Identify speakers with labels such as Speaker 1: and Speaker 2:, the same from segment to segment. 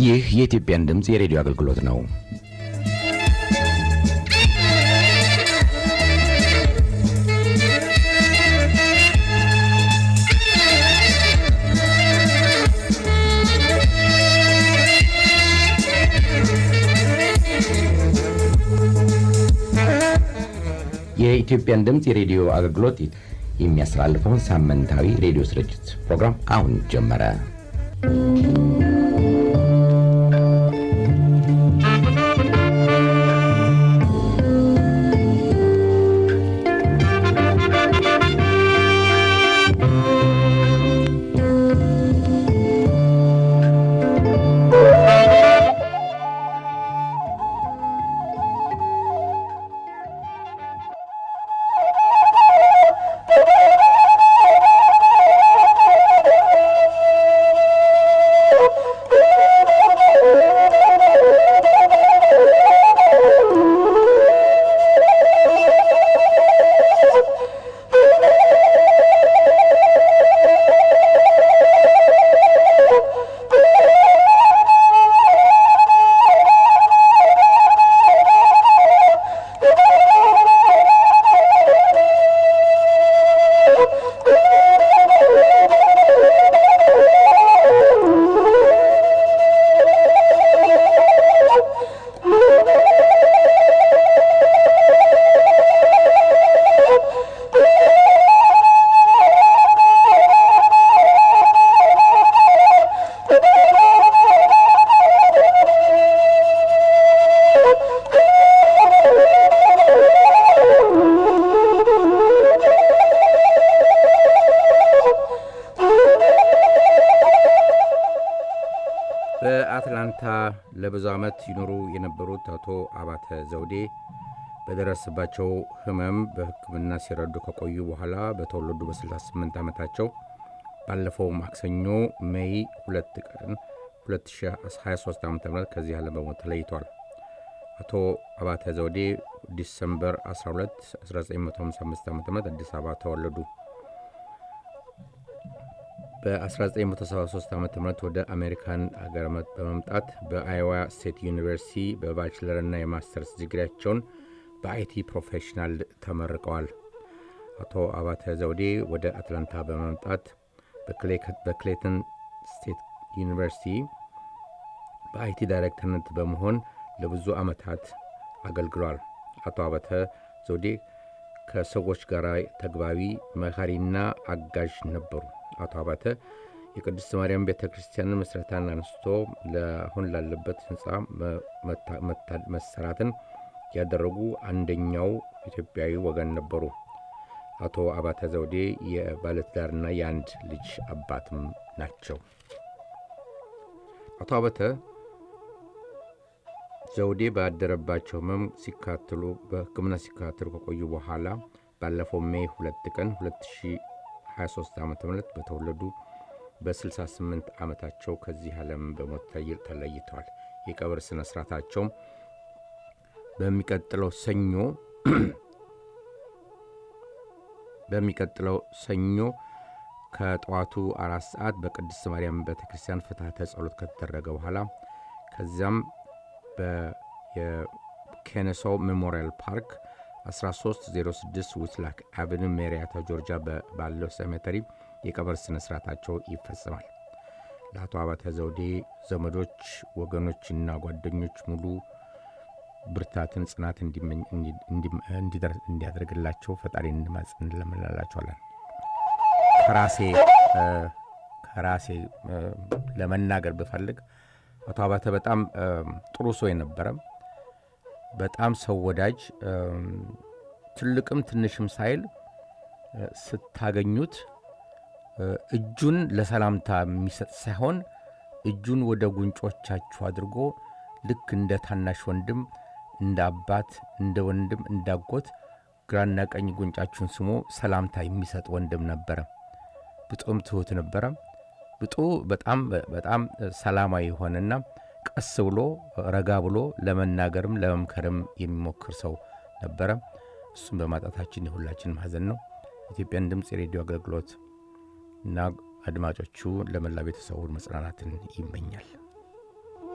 Speaker 1: ይህ የኢትዮጵያን ድምፅ የሬዲዮ አገልግሎት ነው። የኢትዮጵያን ድምፅ የሬዲዮ አገልግሎት የሚያስተላልፈውን ሳምንታዊ ሬዲዮ ስርጭት ፕሮግራም አሁን ጀመረ።
Speaker 2: በአትላንታ ለብዙ ዓመት ይኖሩ የነበሩት አቶ አባተ ዘውዴ በደረሰባቸው ሕመም በሕክምና ሲረዱ ከቆዩ በኋላ በተወለዱ በ68 ዓመታቸው ባለፈው ማክሰኞ ሜይ 2 ቀን 2023 ዓ ም ከዚህ ዓለም በሞት ተለይቷል። አቶ አባተ ዘውዴ ዲሰምበር 12 1955 ዓ ም አዲስ አበባ ተወለዱ። በ1973 ዓ ም ወደ አሜሪካን አገር በመምጣት በአይዋ ስቴት ዩኒቨርሲቲ በባችለርና የማስተርስ ዲግሪያቸውን በአይቲ ፕሮፌሽናል ተመርቀዋል። አቶ አባተ ዘውዴ ወደ አትላንታ በመምጣት በክሌተን ስቴት ዩኒቨርሲቲ በአይቲ ዳይሬክተርነት በመሆን ለብዙ ዓመታት አገልግሏል። አቶ አባተ ዘውዴ ከሰዎች ጋር ተግባቢ፣ መካሪና አጋዥ ነበሩ። አቶ አባተ የቅድስት ማርያም ቤተ ክርስቲያንን መስረታን አንስቶ ለአሁን ላለበት ህንፃ መሰራትን ያደረጉ አንደኛው ኢትዮጵያዊ ወገን ነበሩ። አቶ አባተ ዘውዴ የባለትዳርና የአንድ ልጅ አባትም ናቸው። አቶ አባተ ዘውዴ ባደረባቸው ህመም ሲካተሉ በሕክምና ሲካተሉ ከቆዩ በኋላ ባለፈው ሜይ ሁለት ቀን 2023 ዓ ም በተወለዱ በ68 ዓመታቸው ከዚህ ዓለም በሞት ተለይተዋል። የቀብር ሥነ ሥርዓታቸውም በሚቀጥለው ሰኞ በሚቀጥለው ሰኞ ከጠዋቱ አራት ሰዓት በቅድስት ማርያም ቤተ ክርስቲያን ፍትሐተ ጸሎት ከተደረገ በኋላ ከዚያም በኬነሶ ሜሞሪያል ፓርክ 1306 ዊትላክ አቨኒ ሜሪያታ ጆርጂያ ባለው ሴሜተሪ የቀብር ሥነ ሥርዓታቸው ይፈጽማል። ለአቶ አባተ ዘውዴ ዘመዶች፣ ወገኖችና ጓደኞች ሙሉ ብርታትን፣ ጽናት እንዲያደርግላቸው ፈጣሪ እንማጽን እንለምንላቸዋለን። ከራሴ ከራሴ ለመናገር ብፈልግ አቶ አባተ በጣም ጥሩ ሰው የነበረ በጣም ሰው ወዳጅ፣ ትልቅም ትንሽም ሳይል ስታገኙት እጁን ለሰላምታ የሚሰጥ ሳይሆን እጁን ወደ ጉንጮቻችሁ አድርጎ ልክ እንደ ታናሽ ወንድም፣ እንደ አባት፣ እንደ ወንድም፣ እንዳጎት ግራና ቀኝ ጉንጫችሁን ስሞ ሰላምታ የሚሰጥ ወንድም ነበረ። ብጡም ትሁት ነበረ። ብጡ በጣም በጣም ሰላማዊ የሆነና ቀስ ብሎ ረጋ ብሎ ለመናገርም ለመምከርም የሚሞክር ሰው ነበረ። እሱም በማጣታችን የሁላችንም ሐዘን ነው። ኢትዮጵያን ድምፅ የሬዲዮ አገልግሎት እና አድማጮቹ ለመላ ቤተሰቡ መጽናናትን ይመኛል።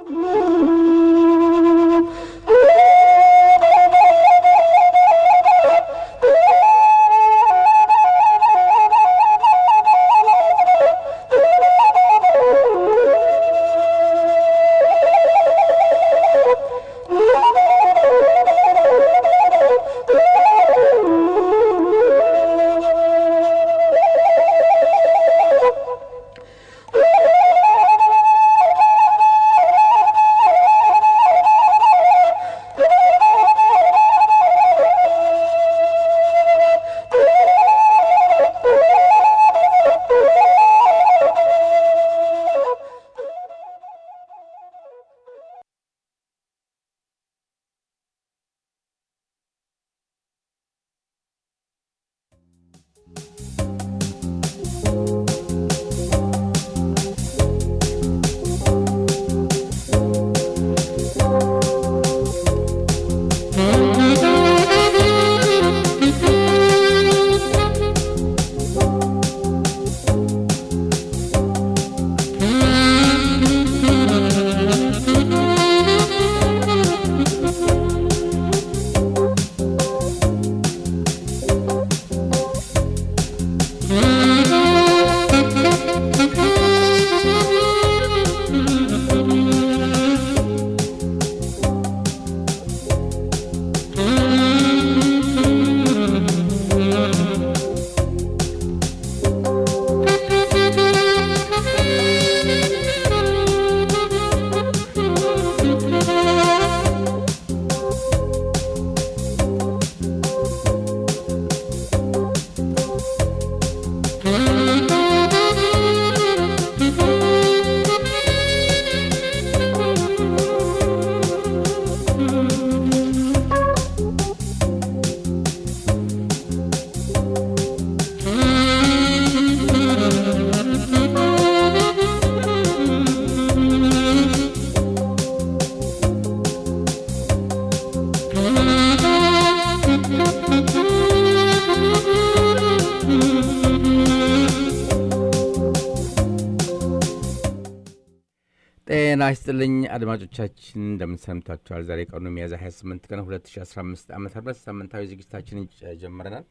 Speaker 2: ጤና ይስጥልኝ አድማጮቻችን፣ እንደምንሰምታችኋል። ዛሬ ቀኑ ሚያዝያ 28 ቀን 2015 ዓ ም ሳምንታዊ ዝግጅታችንን ጀምረናል።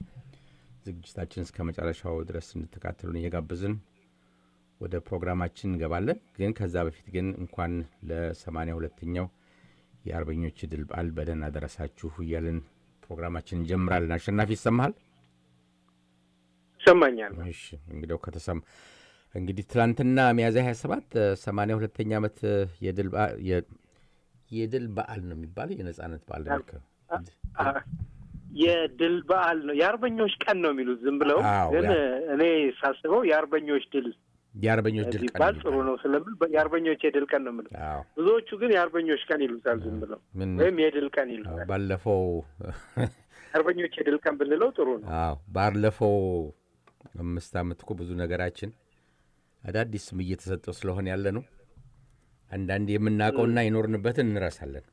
Speaker 2: ዝግጅታችን እስከ መጨረሻው ድረስ እንድትካተሉን እየጋበዝን ወደ ፕሮግራማችን እንገባለን። ግን ከዛ በፊት ግን እንኳን ለሰማንያ ሁለተኛው የአርበኞች ድል በዓል በደህና ደረሳችሁ እያልን ፕሮግራማችን እንጀምራለን። አሸናፊ ይሰማሃል?
Speaker 3: ይሰማኛል።
Speaker 2: እሺ እንግዲያው ከተሰማ እንግዲህ ትላንትና ሚያዝያ 27 ሰማንያ ሁለተኛ ዓመት የድል በዓል- የ- የድል በዓል ነው የሚባለው የነጻነት በዓል ነው የሚከ-
Speaker 3: የድል በዓል ነው የአርበኞች ቀን ነው የሚሉት ዝም ብለው።
Speaker 2: አዎ፣
Speaker 3: ግን
Speaker 2: ያ-
Speaker 3: እኔ ሳስበው የአርበኞች ድል
Speaker 2: የአርበኞች ድል ቀን
Speaker 3: ቢባል
Speaker 2: ነው
Speaker 3: ጥሩ ነው ስለምል በ- የአርበኞች የድል ቀን ነው የምለው።
Speaker 2: አዎ
Speaker 3: ብዙዎቹ ግን የአርበኞች ቀን ይሉታል ዝም ብለው
Speaker 2: ምን
Speaker 3: ወይም የድል ቀን
Speaker 2: አዎ፣
Speaker 3: ይሉታል።
Speaker 2: ባለፈው
Speaker 3: አርበኞች የድል ቀን ብንለው ጥሩ ነው።
Speaker 2: አዎ ባለፈው አምስት ዓመት እኮ ብዙ ነገራችን አዳዲስ ስም እየተሰጠው ስለሆነ ያለ ነው። አንዳንድ የምናውቀውና የኖርንበትን እንረሳለን።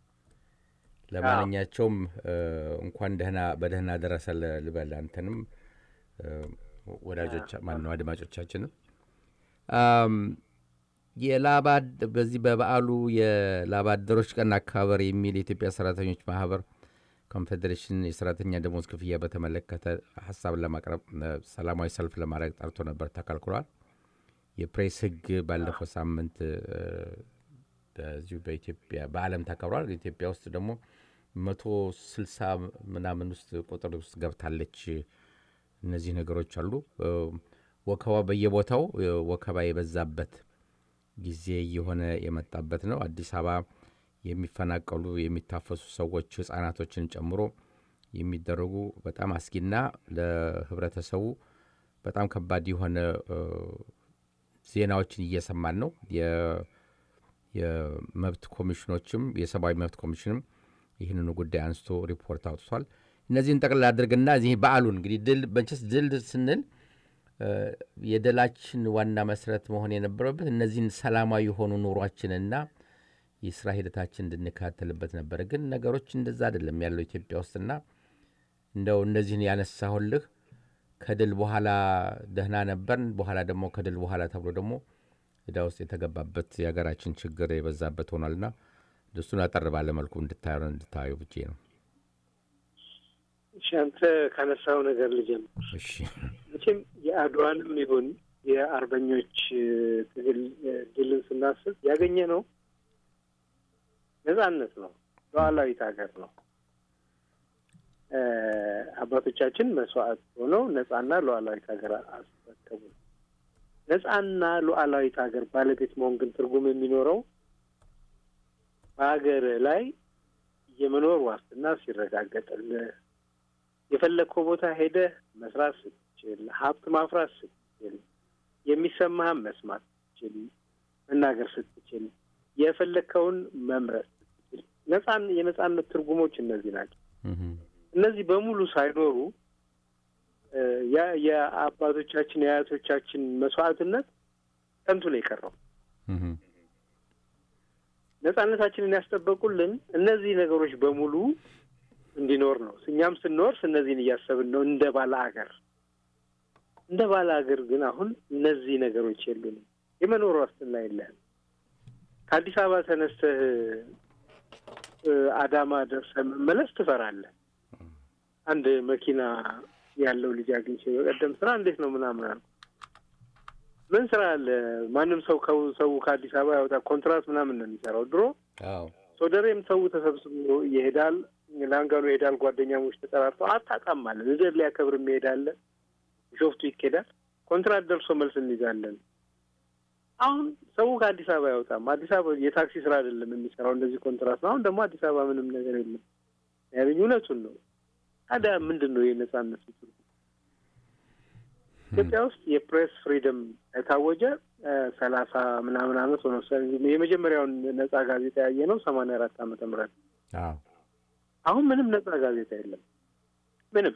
Speaker 2: ለማንኛቸውም እ፣ እንኳን ደህና በደህና ደረሰ ል- ልበል አንተንም እ፣ ወዳጆች ማነው አድማጮቻችንም አም፣ የላባድ በዚህ በበዓሉ የላባደሮች ቀን አከባበር የሚል የኢትዮጵያ ሰራተኞች ማህበር ኮንፌዴሬሽን የሰራተኛ ደሞዝ ክፍያ በተመለከተ ሀሳብ ለማቅረብ እ፣ ሰላማዊ ሰልፍ ለማድረግ ጠርቶ ነበር፣ ተከልክሏል። የፕሬስ ሕግ ባለፈው ሳምንት እ፣ በዚሁ በኢትዮጵያ በዓለም ተከብሯል። ኢትዮጵያ ውስጥ ደግሞ መቶ ስልሳ ምናምን ውስጥ ቁጥር ውስጥ ገብታለች። እነዚህ ነገሮች አሉ። እ፣ ወከባ በየቦታው እ፣ ወከባ የበዛበት ጊዜ እየሆነ የመጣበት ነው። አዲስ አበባ የሚፈናቀሉ የሚታፈሱ ሰዎች ህጻናቶችን ጨምሮ የሚደረጉ በጣም አስጊና ለህብረተሰቡ በጣም ከባድ የሆነ እ፣ ዜናዎችን እየሰማን ነው። የ- የመብት ኮሚሽኖችም የሰብአዊ መብት ኮሚሽንም ይህንኑ ጉዳይ አንስቶ ሪፖርት አውጥቷል። እነዚህን ጠቅላላ አድርግና እዚህ በዓሉን እንግዲህ ድል በንቸስ ድል ስንል እ፣ የድላችን ዋና መሰረት መሆን የነበረበት እነዚህን ሰላማዊ የሆኑ ኑሯችንና የስራ ሂደታችን እንድንከታተልበት ነበረ። ግን ነገሮች እንደዛ አይደለም ያለው ኢትዮጵያ ውስጥና እንደው እነዚህን ያነሳሁልህ ከድል በኋላ ደህና ነበርን፣ በኋላ ደግሞ ከድል በኋላ ተብሎ ደግሞ ዕዳ ውስጥ የተገባበት የሀገራችን ችግር የበዛበት ሆኗልና እሱን አጠር ባለ መልኩ እንድታዩ እንድታዩ ብቼ ነው።
Speaker 3: እሺ አንተ ካነሳው ነገር ልጀምር።
Speaker 2: እሺ
Speaker 3: መቼም የአድዋንም ይሁን የአርበኞች ትግል ድልን ስናስብ ያገኘ ነው ነጻነት ነው፣ ሉዓላዊት ሀገር ነው። አባቶቻችን መስዋዕት ሆነው ነጻና ሉዓላዊት ሀገር አስረከቡ። ነጻና ሉዓላዊት ሀገር ባለቤት መሆን ግን ትርጉም የሚኖረው በሀገር ላይ የመኖር ዋስትና ሲረጋገጥልህ የፈለግከው ቦታ ሄደህ መስራት ስትችል፣ ሀብት ማፍራት ስትችል፣ የሚሰማህን መስማት ስትችል፣ መናገር ስትችል፣ የፈለግከውን መምረጥ ስትችል፣ ነጻን የነጻነት ትርጉሞች እነዚህ ናቸው። እነዚህ በሙሉ ሳይኖሩ የአባቶቻችን የአያቶቻችን መስዋዕትነት ከንቱ ነው የቀረው። ነጻነታችንን ያስጠበቁልን እነዚህ ነገሮች በሙሉ እንዲኖር ነው። እኛም ስንወርስ እነዚህን እያሰብን ነው እንደ ባለ አገር እንደ ባለ አገር ግን አሁን እነዚህ ነገሮች የሉንም። የመኖር ዋስትና የለህም። ከአዲስ አበባ ተነስተህ አዳማ ደርሰህ መመለስ ትፈራለህ። አንድ መኪና ያለው ልጅ አግኝቼ በቀደም ስራ እንዴት ነው ምናምን አልኩ። ምን ስራ አለ? ማንም ሰው ሰው ከአዲስ አበባ ያወጣ ኮንትራት ምናምን ነው የሚሰራው። ድሮ ሶደሬም ሰው ተሰብስቦ ይሄዳል፣ ላንጋኖ ይሄዳል። ጓደኛሞች ተጠራርተው አታጣም አለ። ልደት ሊያከብር ይሄዳል፣ ቢሾፍቱ ይኬዳል። ኮንትራት ደርሶ መልስ እንይዛለን። አሁን ሰው ከአዲስ አበባ አይወጣም። አዲስ አበባ የታክሲ ስራ አይደለም የሚሰራው እንደዚህ ኮንትራት ነው። አሁን ደግሞ አዲስ አበባ ምንም ነገር የለም ያለኝ እውነቱን ነው። ታዲያ ምንድን ነው የነጻነት ትርጉም? ኢትዮጵያ ውስጥ የፕሬስ ፍሪደም የታወጀ ሰላሳ ምናምን አመት ሆነ። የመጀመሪያውን ነጻ ጋዜጣ ያየ ነው ሰማንያ አራት ዓመተ ምህረት አሁን ምንም ነጻ ጋዜጣ የለም። ምንም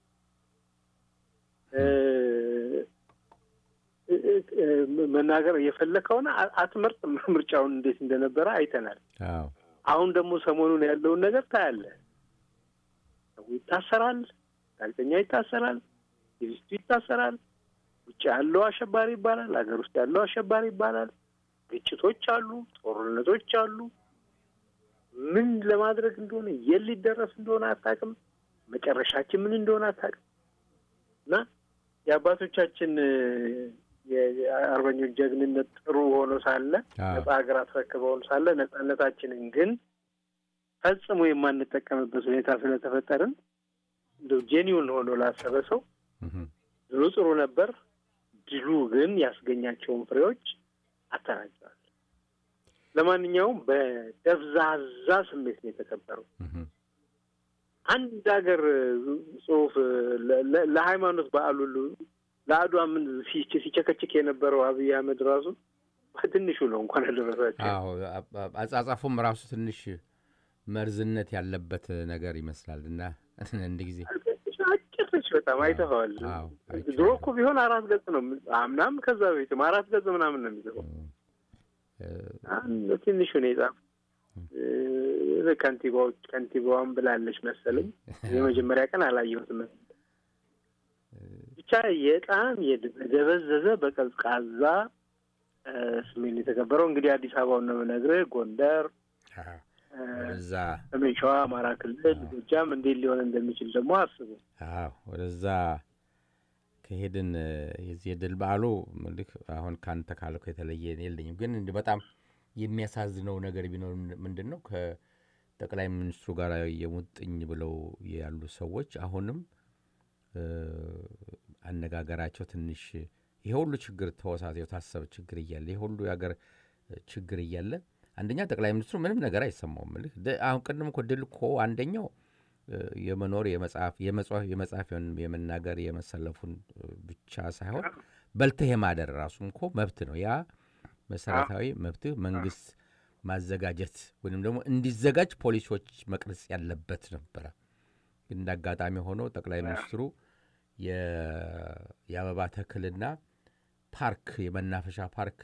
Speaker 3: መናገር የፈለከውን አትመርጥም። ምርጫውን እንዴት እንደነበረ አይተናል። አሁን ደግሞ ሰሞኑን ያለውን ነገር ታያለህ። ሰው ይታሰራል፣ ጋዜጠኛ ይታሰራል፣ ቲቪስቱ ይታሰራል። ውጭ ያለው አሸባሪ ይባላል፣ ሀገር ውስጥ ያለው አሸባሪ ይባላል። ግጭቶች አሉ፣ ጦርነቶች አሉ። ምን ለማድረግ እንደሆነ የት ሊደረስ እንደሆነ አታውቅም። መጨረሻችን ምን እንደሆነ አታውቅም። እና የአባቶቻችን የአርበኞች ጀግንነት ጥሩ ሆኖ ሳለ ነጻ ሀገር አስረክበውን ሳለ ነጻነታችንን ግን ፈጽሞ የማንጠቀምበት ሁኔታ ስለተፈጠርን እንደው ጄኒውን ሆኖ ላሰበ ሰው ድሉ ጥሩ ነበር። ድሉ ግን ያስገኛቸውን ፍሬዎች አተናግረዋል። ለማንኛውም በደብዛዛ ስሜት ነው የተከበረው። አንድ ሀገር ጽሁፍ ለሃይማኖት በዓል ሁሉ ለአድዋ ምን ሲቸከችክ የነበረው አብይ አህመድ ራሱ ትንሹ ነው እንኳን ያደረሳቸው።
Speaker 2: አጻጻፉም ራሱ ትንሽ መርዝነት ያለበት ነገር ይመስላል እና አንድ ጊዜ
Speaker 3: አጭርች በጣም አይተኸዋል። ድሮ እኮ ቢሆን አራት ገጽ ነው አምናም ከዛ በፊትም አራት ገጽ ምናምን ነው የሚጽፈው። ትንሹ ነው የጻፈው። ከንቲባዎች ከንቲባዋን ብላለች መሰለኝ። የመጀመሪያ ቀን አላየሁትም። ብቻ የጣም የደበዘዘ በቀዝቃዛ ስሜን የተከበረው እንግዲህ አዲስ አበባውን ነው የምነግርህ። ጎንደር፣
Speaker 2: ወደዛ
Speaker 3: ሰሜን ሸዋ፣ አማራ ክልል፣ ጎጃም እንዴት ሊሆን እንደሚችል ደግሞ አስቡ።
Speaker 2: ወደዛ ከሄድን የዚህ የድል በዓሉ ምልክ አሁን ከአንተ ካልከው የተለየ የለኝም። ግን በጣም የሚያሳዝነው ነገር ቢኖር ምንድን ነው ከጠቅላይ ሚኒስትሩ ጋር የሙጥኝ ብለው ያሉ ሰዎች አሁንም አነጋገራቸው ትንሽ ይሄ ሁሉ ችግር ተወሳሰ የታሰበ ችግር እያለ ይሄ ሁሉ የሀገር ችግር እያለ አንደኛ ጠቅላይ ሚኒስትሩ ምንም ነገር አይሰማውም። ምልህ አሁን ቅድም እኮ ድል እኮ አንደኛው የመኖር የመጽሐፍ የመጽሐፍ የመናገር የመሰለፉን ብቻ ሳይሆን በልተህ የማደር ራሱም እኮ መብት ነው። ያ መሰረታዊ መብትህ መንግስት ማዘጋጀት ወይም ደግሞ እንዲዘጋጅ ፖሊሲዎች መቅረጽ ያለበት ነበረ። ግን እንደ አጋጣሚ ሆኖ ጠቅላይ ሚኒስትሩ የአበባ ተክልና ፓርክ የመናፈሻ ፓርክ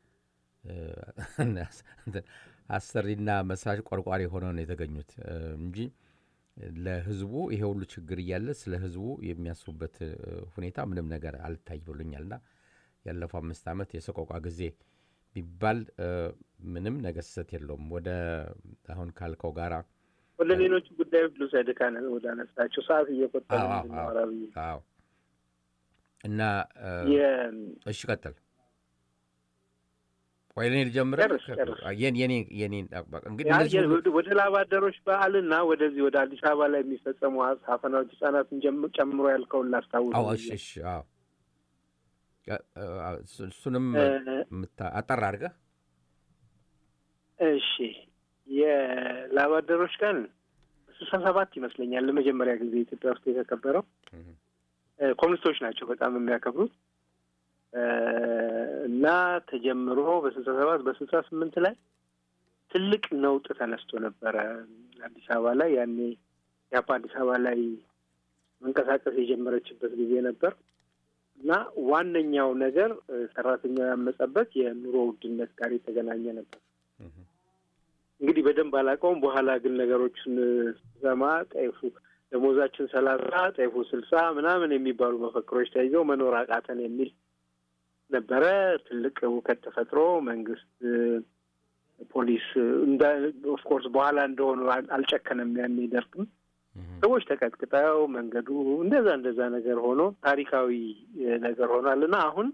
Speaker 2: አሰሪና መስራች ቆርቋሪ ሆነው ነው የተገኙት እንጂ ለህዝቡ ይሄ ሁሉ ችግር እያለ ስለ ህዝቡ የሚያስቡበት ሁኔታ ምንም ነገር አልታይ ብሎኛልና ያለፈው አምስት ዓመት የሰቆቋ ጊዜ ቢባል ምንም ነገር ስህተት የለውም። ወደ አሁን ካልከው ጋራ
Speaker 3: ወደ ሌሎቹ ጉዳዮች ልውሰድህ ካነ ወደ አነሳቸው ሰዓት እየቆጠረ
Speaker 2: አዎ እና እሺ ቀጥል። ወይ እኔ ልጀምር።
Speaker 3: ወደ ላባደሮች በዓልና ወደዚህ ወደ አዲስ አበባ ላይ የሚፈጸሙ አፈናዎች ህጻናትን ጨምሮ ያልከውን ላስታውስ።
Speaker 2: እሺ አዎ እሱንም አጠር አድርገህ
Speaker 3: እሺ የላባደሮች ቀን ስልሳ ሰባት ይመስለኛል ለመጀመሪያ ጊዜ ኢትዮጵያ ውስጥ የተከበረው። ኮሚኒስቶች ናቸው በጣም የሚያከብሩት እና ተጀምሮ በስልሳ ሰባት በስልሳ ስምንት ላይ ትልቅ ነውጥ ተነስቶ ነበረ አዲስ አበባ ላይ። ያኔ ያፓ አዲስ አበባ ላይ መንቀሳቀስ የጀመረችበት ጊዜ ነበር እና ዋነኛው ነገር ሰራተኛው ያመጸበት የኑሮ ውድነት ጋር የተገናኘ ነበር። እንግዲህ በደንብ አላውቀውም። በኋላ ግን ነገሮችን ስሰማ ጤፉ ደሞዛችን ሰላሳ ጤፉ ስልሳ ምናምን የሚባሉ መፈክሮች ተይዘው መኖር አቃተን የሚል ነበረ። ትልቅ እውከት ተፈጥሮ መንግስት፣ ፖሊስ እንደ ኦፍኮርስ በኋላ እንደሆኑ አልጨከነም። ያን ደርግም ሰዎች ተቀጥቅጠው መንገዱ እንደዛ እንደዛ ነገር ሆኖ ታሪካዊ ነገር ሆኗል እና አሁን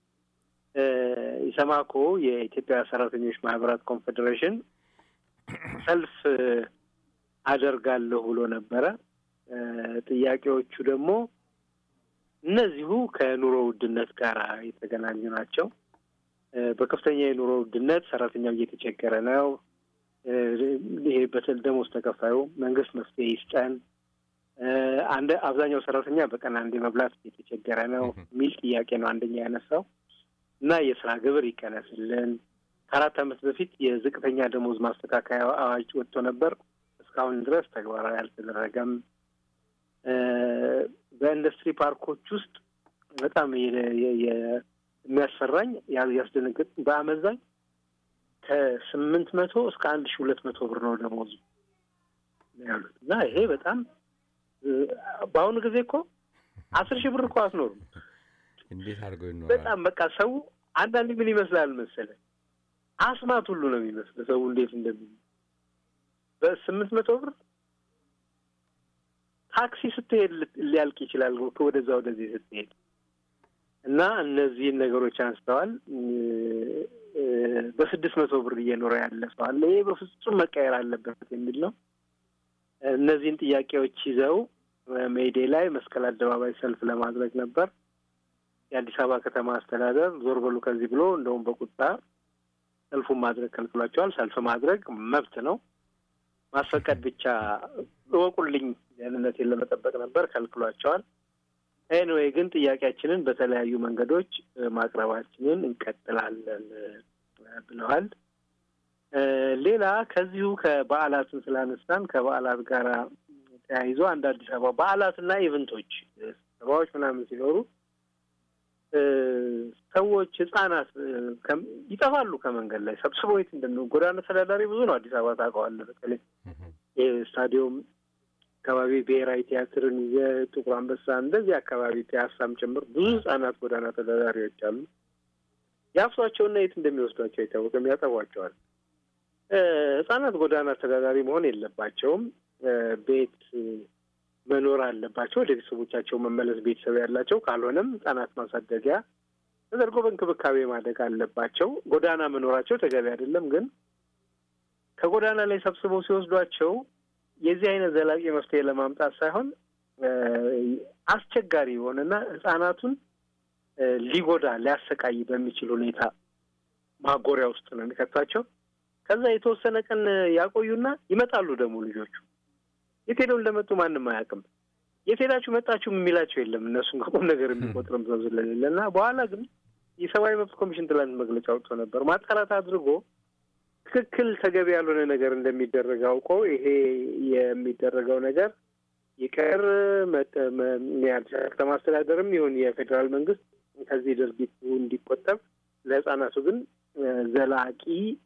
Speaker 3: ኢሰማኮ የኢትዮጵያ ሰራተኞች ማህበራት ኮንፌዴሬሽን ሰልፍ አደርጋለሁ ብሎ ነበረ። ጥያቄዎቹ ደግሞ እነዚሁ ከኑሮ ውድነት ጋር የተገናኙ ናቸው። በከፍተኛ የኑሮ ውድነት ሰራተኛው እየተቸገረ ነው። ይሄ በተለይ ደሞዝ ተከፋዩ መንግስት መፍትሄ ይስጠን፣ አንድ አብዛኛው ሰራተኛ በቀን አንዴ መብላት እየተቸገረ ነው የሚል ጥያቄ ነው አንደኛ ያነሳው እና የስራ ግብር ይቀነስልን ከአራት ዓመት በፊት የዝቅተኛ ደሞዝ ማስተካከያ አዋጅ ወጥቶ ነበር። እስካሁን ድረስ ተግባራዊ አልተደረገም። በኢንዱስትሪ ፓርኮች ውስጥ በጣም የሚያስፈራኝ ያስደነግጥ በአመዛኝ ከስምንት መቶ እስከ አንድ ሺ ሁለት መቶ ብር ነው ደሞዙ ያሉት እና ይሄ በጣም በአሁኑ ጊዜ እኮ አስር ሺህ ብር እኮ አትኖሩም።
Speaker 2: እንዴት አድርገው ይኖራል?
Speaker 3: በጣም በቃ ሰው አንዳንድ ምን ይመስላል መሰለህ አስማት ሁሉ ነው የሚመስል ሰው እንዴት እንደሚ በስምንት መቶ ብር ታክሲ ስትሄድ ሊያልቅ ይችላል ወደዛ ወደዚህ ስትሄድ እና እነዚህን ነገሮች አንስተዋል። በስድስት መቶ ብር እየኖረ ያለ ሰው አለ። ይሄ በፍጹም መቀየር አለበት የሚል ነው። እነዚህን ጥያቄዎች ይዘው ሜይዴ ላይ መስቀል አደባባይ ሰልፍ ለማድረግ ነበር። የአዲስ አበባ ከተማ አስተዳደር ዞር በሉ ከዚህ ብሎ እንደውም በቁጣ ሰልፉን ማድረግ ከልክሏቸዋል። ሰልፍ ማድረግ መብት ነው። ማስፈቀድ ብቻ እወቁልኝ ደህንነቴን ለመጠበቅ ነበር፣ ከልክሏቸዋል። ኤንዌይ ግን ጥያቄያችንን በተለያዩ መንገዶች ማቅረባችንን እንቀጥላለን ብለዋል። ሌላ ከዚሁ ከበዓላትን ስላነሳን ከበዓላት ጋር ተያይዞ አንድ አዲስ አበባ በዓላትና ኢቨንቶች ስብሰባዎች ምናምን ሲኖሩ ሰዎች ህጻናት ይጠፋሉ ከመንገድ ላይ ሰብስበው የት እንደሚ ጎዳና ተዳዳሪ ብዙ ነው አዲስ አበባ ታውቀዋለህ። በተለይ ስታዲየም አካባቢ ብሔራዊ ቲያትርን የጥቁር አንበሳ እንደዚህ አካባቢ ፒያሳም ጭምር ብዙ ህጻናት ጎዳና ተዳዳሪዎች አሉ። ያፍሷቸውና የት እንደሚወስዷቸው አይታወቅም፣ ያጠቧቸዋል። ህጻናት ጎዳና ተዳዳሪ መሆን የለባቸውም። ቤት መኖር አለባቸው። ወደ ቤተሰቦቻቸው መመለስ ቤተሰብ ያላቸው ካልሆነም ህጻናት ማሳደጊያ ተደርጎ በእንክብካቤ ማደግ አለባቸው። ጎዳና መኖራቸው ተገቢ አይደለም። ግን ከጎዳና ላይ ሰብስበው ሲወስዷቸው የዚህ አይነት ዘላቂ መፍትሄ ለማምጣት ሳይሆን አስቸጋሪ የሆነና ህጻናቱን ሊጎዳ ሊያሰቃይ በሚችል ሁኔታ ማጎሪያ ውስጥ ነው የሚከቷቸው። ከዛ የተወሰነ ቀን ያቆዩና ይመጣሉ። ደግሞ ልጆቹ የት ሄደው እንደመጡ ማንም አያውቅም። የት ሄዳችሁ መጣችሁ የሚላቸው የለም። እነሱን ከቁም ነገር የሚቆጥርም ሰው ስለሌለ እና በኋላ ግን የሰብአዊ መብት ኮሚሽን ትላንት መግለጫ አውጥቶ ነበር። ማጣራት አድርጎ ትክክል ተገቢ ያልሆነ ነገር እንደሚደረግ አውቆ ይሄ የሚደረገው ነገር ይቅር የአዲስ አበባ ከተማ አስተዳደርም ይሁን የፌዴራል መንግስት ከዚህ ድርጊቱ እንዲቆጠብ ለህጻናቱ ግን ዘላቂ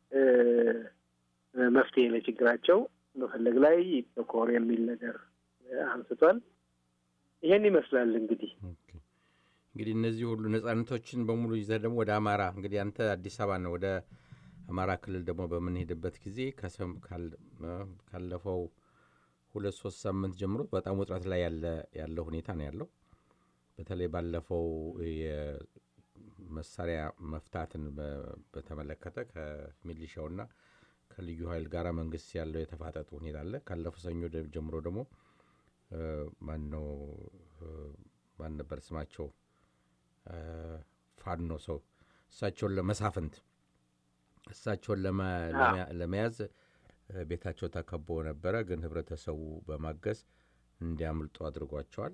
Speaker 3: መፍትሄ ለችግራቸው መፈለግ ላይ ይተኮር የሚል ነገር አንስቷል። ይሄን ይመስላል እንግዲህ
Speaker 2: እንግዲህ እነዚህ ሁሉ ነጻነቶችን በሙሉ ይዘህ ደግሞ ወደ አማራ እንግዲህ አንተ አዲስ አበባ ነው ወደ አማራ ክልል ደግሞ በምንሄድበት ጊዜ ከሰም ካለፈው ሁለት ሶስት ሳምንት ጀምሮ በጣም ውጥረት ላይ ያለው ሁኔታ ነው ያለው። በተለይ ባለፈው የመሳሪያ መፍታትን በተመለከተ ከሚሊሻውና ከልዩ ኃይል ጋር መንግስት ያለው የተፋጠጡ ሁኔታ አለ። ካለፈው ሰኞ ጀምሮ ደግሞ ማነው ማን ነበር ስማቸው ፋኖ ሰው እሳቸውን ለመሳፍንት እሳቸውን ለመያዝ ቤታቸው ተከቦ ነበረ። ግን ህብረተሰቡ በማገዝ እንዲያምልጡ አድርጓቸዋል።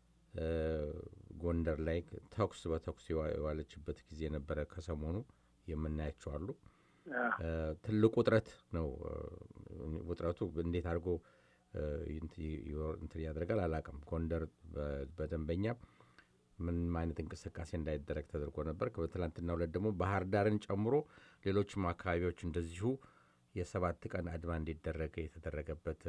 Speaker 2: ጎንደር ላይ ተኩስ በተኩስ የዋለችበት ጊዜ ነበረ። ከሰሞኑ የምናያቸው አሉ። ትልቅ ውጥረት ነው። ውጥረቱ እንዴት አድርጎ እንትን ያደርጋል አላውቅም። ጎንደር በደንበኛ ምንም አይነት እንቅስቃሴ እንዳይደረግ ተደርጎ ነበር። በትላንትና ሁለት ደግሞ ባህር ዳርን ጨምሮ ሌሎችም አካባቢዎች እንደዚሁ የሰባት ቀን አድማ እንዲደረግ የተደረገበት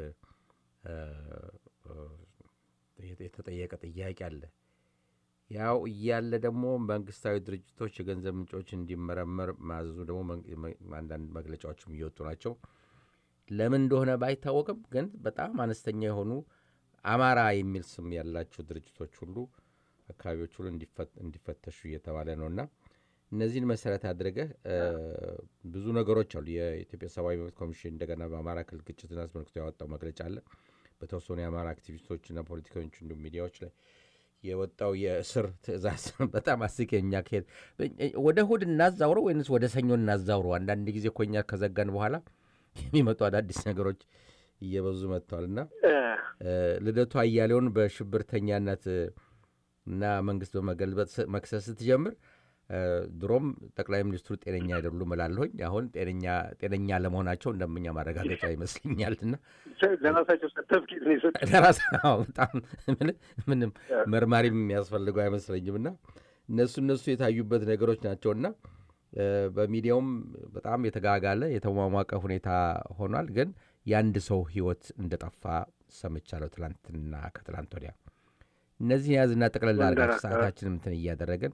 Speaker 2: የተጠየቀ ጥያቄ አለ። ያው እያለ ደግሞ መንግስታዊ ድርጅቶች የገንዘብ ምንጮች እንዲመረመር ማዘዙ ደግሞ አንዳንድ መግለጫዎችም እየወጡ ናቸው። ለምን እንደሆነ ባይታወቅም ግን በጣም አነስተኛ የሆኑ አማራ የሚል ስም ያላቸው ድርጅቶች ሁሉ አካባቢዎች ሁሉ እንዲፈተሹ እየተባለ ነው እና እነዚህን መሰረት አድርገህ ብዙ ነገሮች አሉ። የኢትዮጵያ ሰብአዊ መብት ኮሚሽን እንደገና በአማራ ክልል ግጭትን አስመልክቶ ያወጣው መግለጫ አለ። በተወሰኑ የአማራ አክቲቪስቶችና ፖለቲከኞች እንዲሁም ሚዲያዎች ላይ የወጣው የእስር ትዕዛዝ በጣም አስቂኝ። እኛ ከሄድ ወደ እሑድ እናዛውረው ወይንስ ወደ ሰኞ እናዛውረው? አንዳንድ ጊዜ እኮ እኛ ከዘጋን በኋላ የሚመጡ አዳዲስ ነገሮች እየበዙ መጥተዋል እና ልደቱ አያሌውን በሽብርተኛነት እና መንግስት በመገልበጥ መክሰስ ስትጀምር ድሮም ጠቅላይ ሚኒስትሩ ጤነኛ አይደሉም እላለሁኝ። አሁን ጤነኛ ለመሆናቸው እንደምኛ ማረጋገጫ ይመስለኛል። እና
Speaker 3: ለራሳቸው ሰርተፍኬት ነው የሰጡት።
Speaker 2: በጣም ምንም መርማሪ የሚያስፈልገው አይመስለኝም። እና እነሱ እነሱ የታዩበት ነገሮች ናቸው እና በሚዲያውም በጣም የተጋጋለ የተሟሟቀ ሁኔታ ሆኗል። ግን የአንድ ሰው ህይወት እንደጠፋ ሰምቻለሁ ትላንትና ከትላንት ወዲያ። እነዚህ የያዝና ጠቅለል አድርጋችሁ ሰዓታችንም እንትን እያደረገን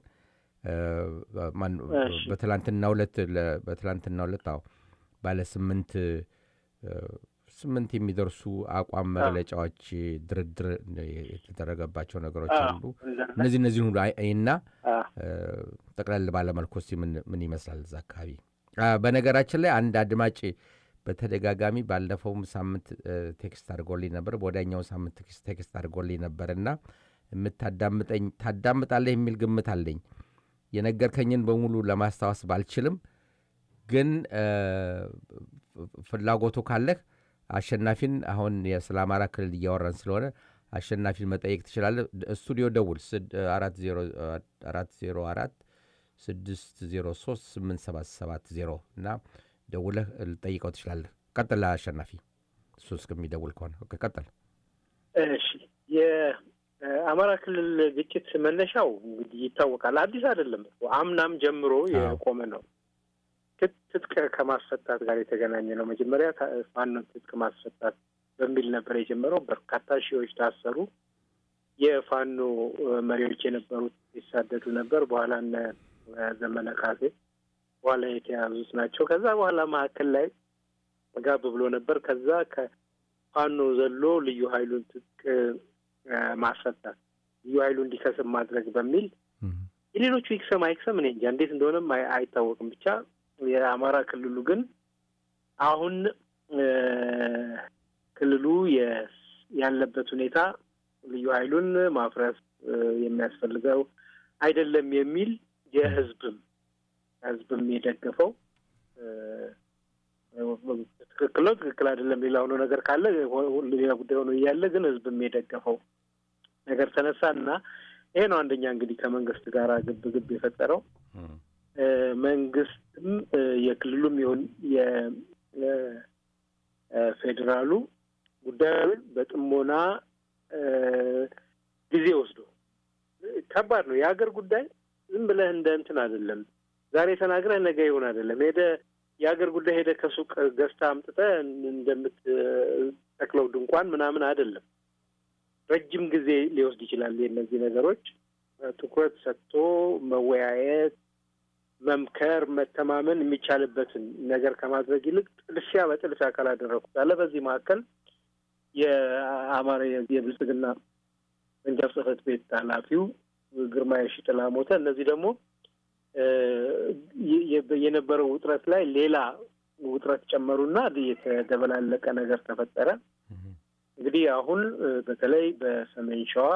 Speaker 2: በትላንትና ሁለት በትላንትና ሁለት አዎ ባለ ስምንት ስምንት የሚደርሱ አቋም መግለጫዎች ድርድር የተደረገባቸው ነገሮች አሉ። እነዚህ እነዚህን ሁሉ እና ጠቅለል ባለመልኩ እስኪ ምን ይመስላል እዛ አካባቢ? በነገራችን ላይ አንድ አድማጭ በተደጋጋሚ ባለፈውም ሳምንት ቴክስት አድርጎልኝ ነበር፣ በወዲያኛው ሳምንት ቴክስት አድርጎልኝ ነበር እና የምታዳምጠኝ ታዳምጣለህ የሚል ግምት አለኝ። የነገርከኝን በሙሉ ለማስታወስ ባልችልም ግን ፍላጎቱ ካለህ አሸናፊን አሁን ስለ አማራ ክልል እያወራን ስለሆነ አሸናፊን መጠየቅ ትችላለህ። ስቱዲዮ ደውል አራት ዜሮ አራት ስድስት ዜሮ ሶስት ስምንት ሰባት ሰባት ዜሮ እና ደውለህ ልጠይቀው ትችላለህ። ቀጥል አሸናፊ፣ እሱ እስከሚደውል ከሆነ ቀጥል።
Speaker 3: እሺ የአማራ ክልል ግጭት መነሻው እንግዲህ ይታወቃል። አዲስ አይደለም፣ አምናም ጀምሮ የቆመ ነው። ትጥቅ ከማስፈታት ጋር የተገናኘ ነው። መጀመሪያ ፋኖን ትጥቅ ማስፈታት በሚል ነበር የጀመረው። በርካታ ሺዎች ታሰሩ። የፋኖ መሪዎች የነበሩት ይሳደዱ ነበር። በኋላ እነ ዘመነ ካሴ በኋላ የተያዙት ናቸው። ከዛ በኋላ መካከል ላይ ጋብ ብሎ ነበር። ከዛ ከፋኖ ዘሎ ልዩ ኃይሉን ትጥቅ ማስፈታት፣ ልዩ ኃይሉ እንዲከስም ማድረግ በሚል የሌሎቹ ይክሰም አይክሰም እኔ እንጃ እንዴት እንደሆነም አይታወቅም። ብቻ የአማራ ክልሉ ግን አሁን ክልሉ ያለበት ሁኔታ ልዩ ኃይሉን ማፍረስ የሚያስፈልገው አይደለም የሚል የህዝብም ህዝብም የደገፈው ትክክል ነው፣ ትክክል አይደለም ሌላ ሆኖ ነገር ካለ ሌላ ጉዳይ ሆኖ እያለ ግን ህዝብም የደገፈው ነገር ተነሳ እና ይሄ ነው አንደኛ እንግዲህ ከመንግስት ጋር ግብ ግብ የፈጠረው መንግስትም የክልሉም ይሁን የፌዴራሉ ጉዳዩን በጥሞና ጊዜ ወስዶ ከባድ ነው። የሀገር ጉዳይ ዝም ብለህ እንደ እንትን አይደለም። ዛሬ ተናግረህ ነገ ይሆን አይደለም። ሄደ የሀገር ጉዳይ ሄደ ከሱቅ ገዝታ አምጥተህ እንደምትተክለው ድንኳን ምናምን አይደለም። ረጅም ጊዜ ሊወስድ ይችላል። የእነዚህ ነገሮች ትኩረት ሰጥቶ መወያየት፣ መምከር፣ መተማመን የሚቻልበትን ነገር ከማድረግ ይልቅ ጥድፊያ በጥድፊያ ካላደረኩት አለ። በዚህ መካከል የአማራ የብልጽግና ቅርንጫፍ ጽሕፈት ቤት ኃላፊው ግርማ የሺጥላ ሞተ። እነዚህ ደግሞ የነበረው ውጥረት ላይ ሌላ ውጥረት ጨመሩና የተደበላለቀ ነገር ተፈጠረ። እንግዲህ አሁን በተለይ በሰሜን ሸዋ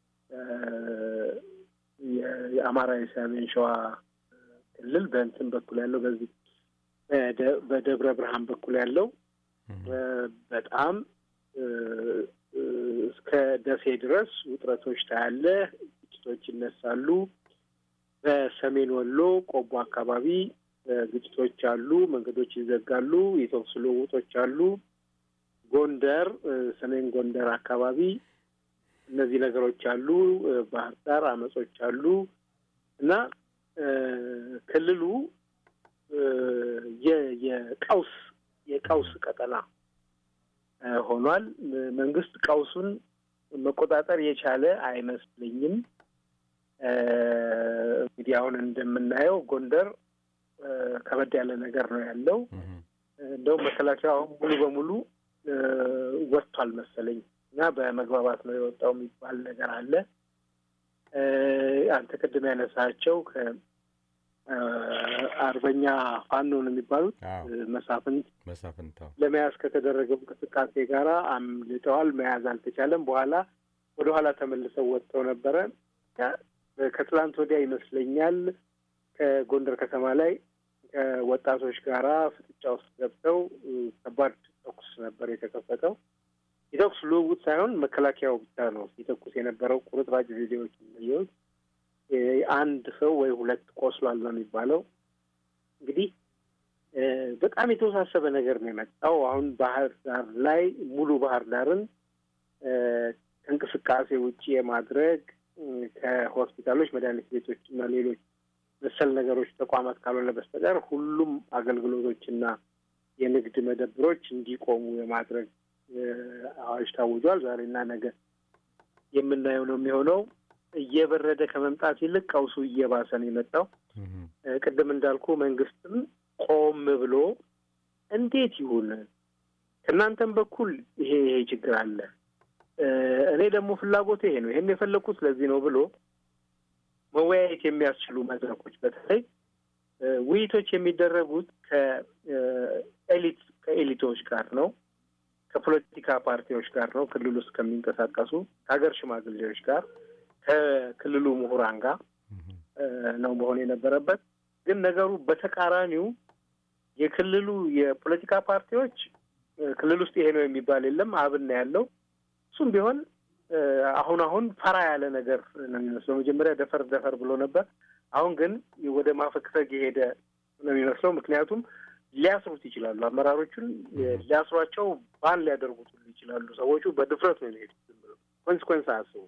Speaker 3: የአማራ የሰሜን ሸዋ ክልል በእንትን በኩል ያለው በዚህ በደብረ ብርሃን በኩል ያለው በጣም እስከ ደሴ ድረስ ውጥረቶች ታያለ፣ ግጭቶች ይነሳሉ። በሰሜን ወሎ ቆቦ አካባቢ ግጭቶች አሉ፣ መንገዶች ይዘጋሉ፣ የተኩስ ልውውጦች አሉ። ጎንደር፣ ሰሜን ጎንደር አካባቢ እነዚህ ነገሮች አሉ። ባህር ዳር አመጾች አሉ እና ክልሉ የቀውስ የቀውስ ቀጠና ሆኗል። መንግስት ቀውሱን መቆጣጠር የቻለ አይመስለኝም። እንግዲህ አሁን እንደምናየው ጎንደር ከበድ ያለ ነገር ነው ያለው። እንደውም መከላከያ አሁን ሙሉ በሙሉ ወጥቷል መሰለኝ እና በመግባባት ነው የወጣው የሚባል ነገር አለ። አንተ ቅድም ያነሳቸው ከአርበኛ ፋኖ ነው የሚባሉት መሳፍንት
Speaker 2: መሳፍንት
Speaker 3: ለመያዝ ከተደረገው እንቅስቃሴ ጋራ አምልጠዋል። መያዝ አልተቻለም። በኋላ ወደ ኋላ ተመልሰው ወጥተው ነበረ። ከትላንት ወዲያ ይመስለኛል ከጎንደር ከተማ ላይ ከወጣቶች ጋራ ፍጥጫ ውስጥ ገብተው ከባድ ተኩስ ነበር የተከፈተው። የተኩስ ልውውጥ ሳይሆን መከላከያው ብቻ ነው ሲተኩስ የነበረው። ቁርጥራጭ ቪዲዮዎች የሚለየውት አንድ ሰው ወይ ሁለት ቆስሏል ነው የሚባለው። እንግዲህ በጣም የተወሳሰበ ነገር ነው የመጣው። አሁን ባህር ዳር ላይ ሙሉ ባህር ዳርን ከእንቅስቃሴ ውጭ የማድረግ ከሆስፒታሎች፣ መድኃኒት ቤቶች እና ሌሎች መሰል ነገሮች ተቋማት ካልሆነ በስተቀር ሁሉም አገልግሎቶችና የንግድ መደብሮች እንዲቆሙ የማድረግ አዋጅ ታውጇል። ዛሬና ነገ የምናየው ነው የሚሆነው። እየበረደ ከመምጣት ይልቅ ቀውሱ እየባሰ ነው የመጣው። ቅድም እንዳልኩ መንግስትም ቆም ብሎ እንዴት ይሁን ከእናንተም በኩል ይሄ ይሄ ችግር አለ፣ እኔ ደግሞ ፍላጎት ይሄ ነው፣ ይሄን የፈለግኩት ስለዚህ ነው ብሎ መወያየት የሚያስችሉ መድረኮች በተለይ ውይይቶች የሚደረጉት ከኤሊት ከኤሊቶች ጋር ነው፣ ከፖለቲካ ፓርቲዎች ጋር ነው፣ ክልል ውስጥ ከሚንቀሳቀሱ ከሀገር ሽማግሌዎች ጋር፣ ከክልሉ ምሁራን ጋር ነው መሆን የነበረበት። ግን ነገሩ በተቃራኒው የክልሉ የፖለቲካ ፓርቲዎች ክልል ውስጥ ይሄ ነው የሚባል የለም፣ አብን ነው ያለው። እሱም ቢሆን አሁን አሁን ፈራ ያለ ነገር ነው የሚመስለው። መጀመሪያ ደፈር ደፈር ብሎ ነበር። አሁን ግን ወደ ማፈግፈግ የሄደ ነው የሚመስለው። ምክንያቱም ሊያስሩት ይችላሉ። አመራሮቹን ሊያስሯቸው ባን ሊያደርጉት ሁሉ ይችላሉ። ሰዎቹ በድፍረት ነው የሚሄዱት። ዝም ብለው ኮንስኮንስ አያስቡ።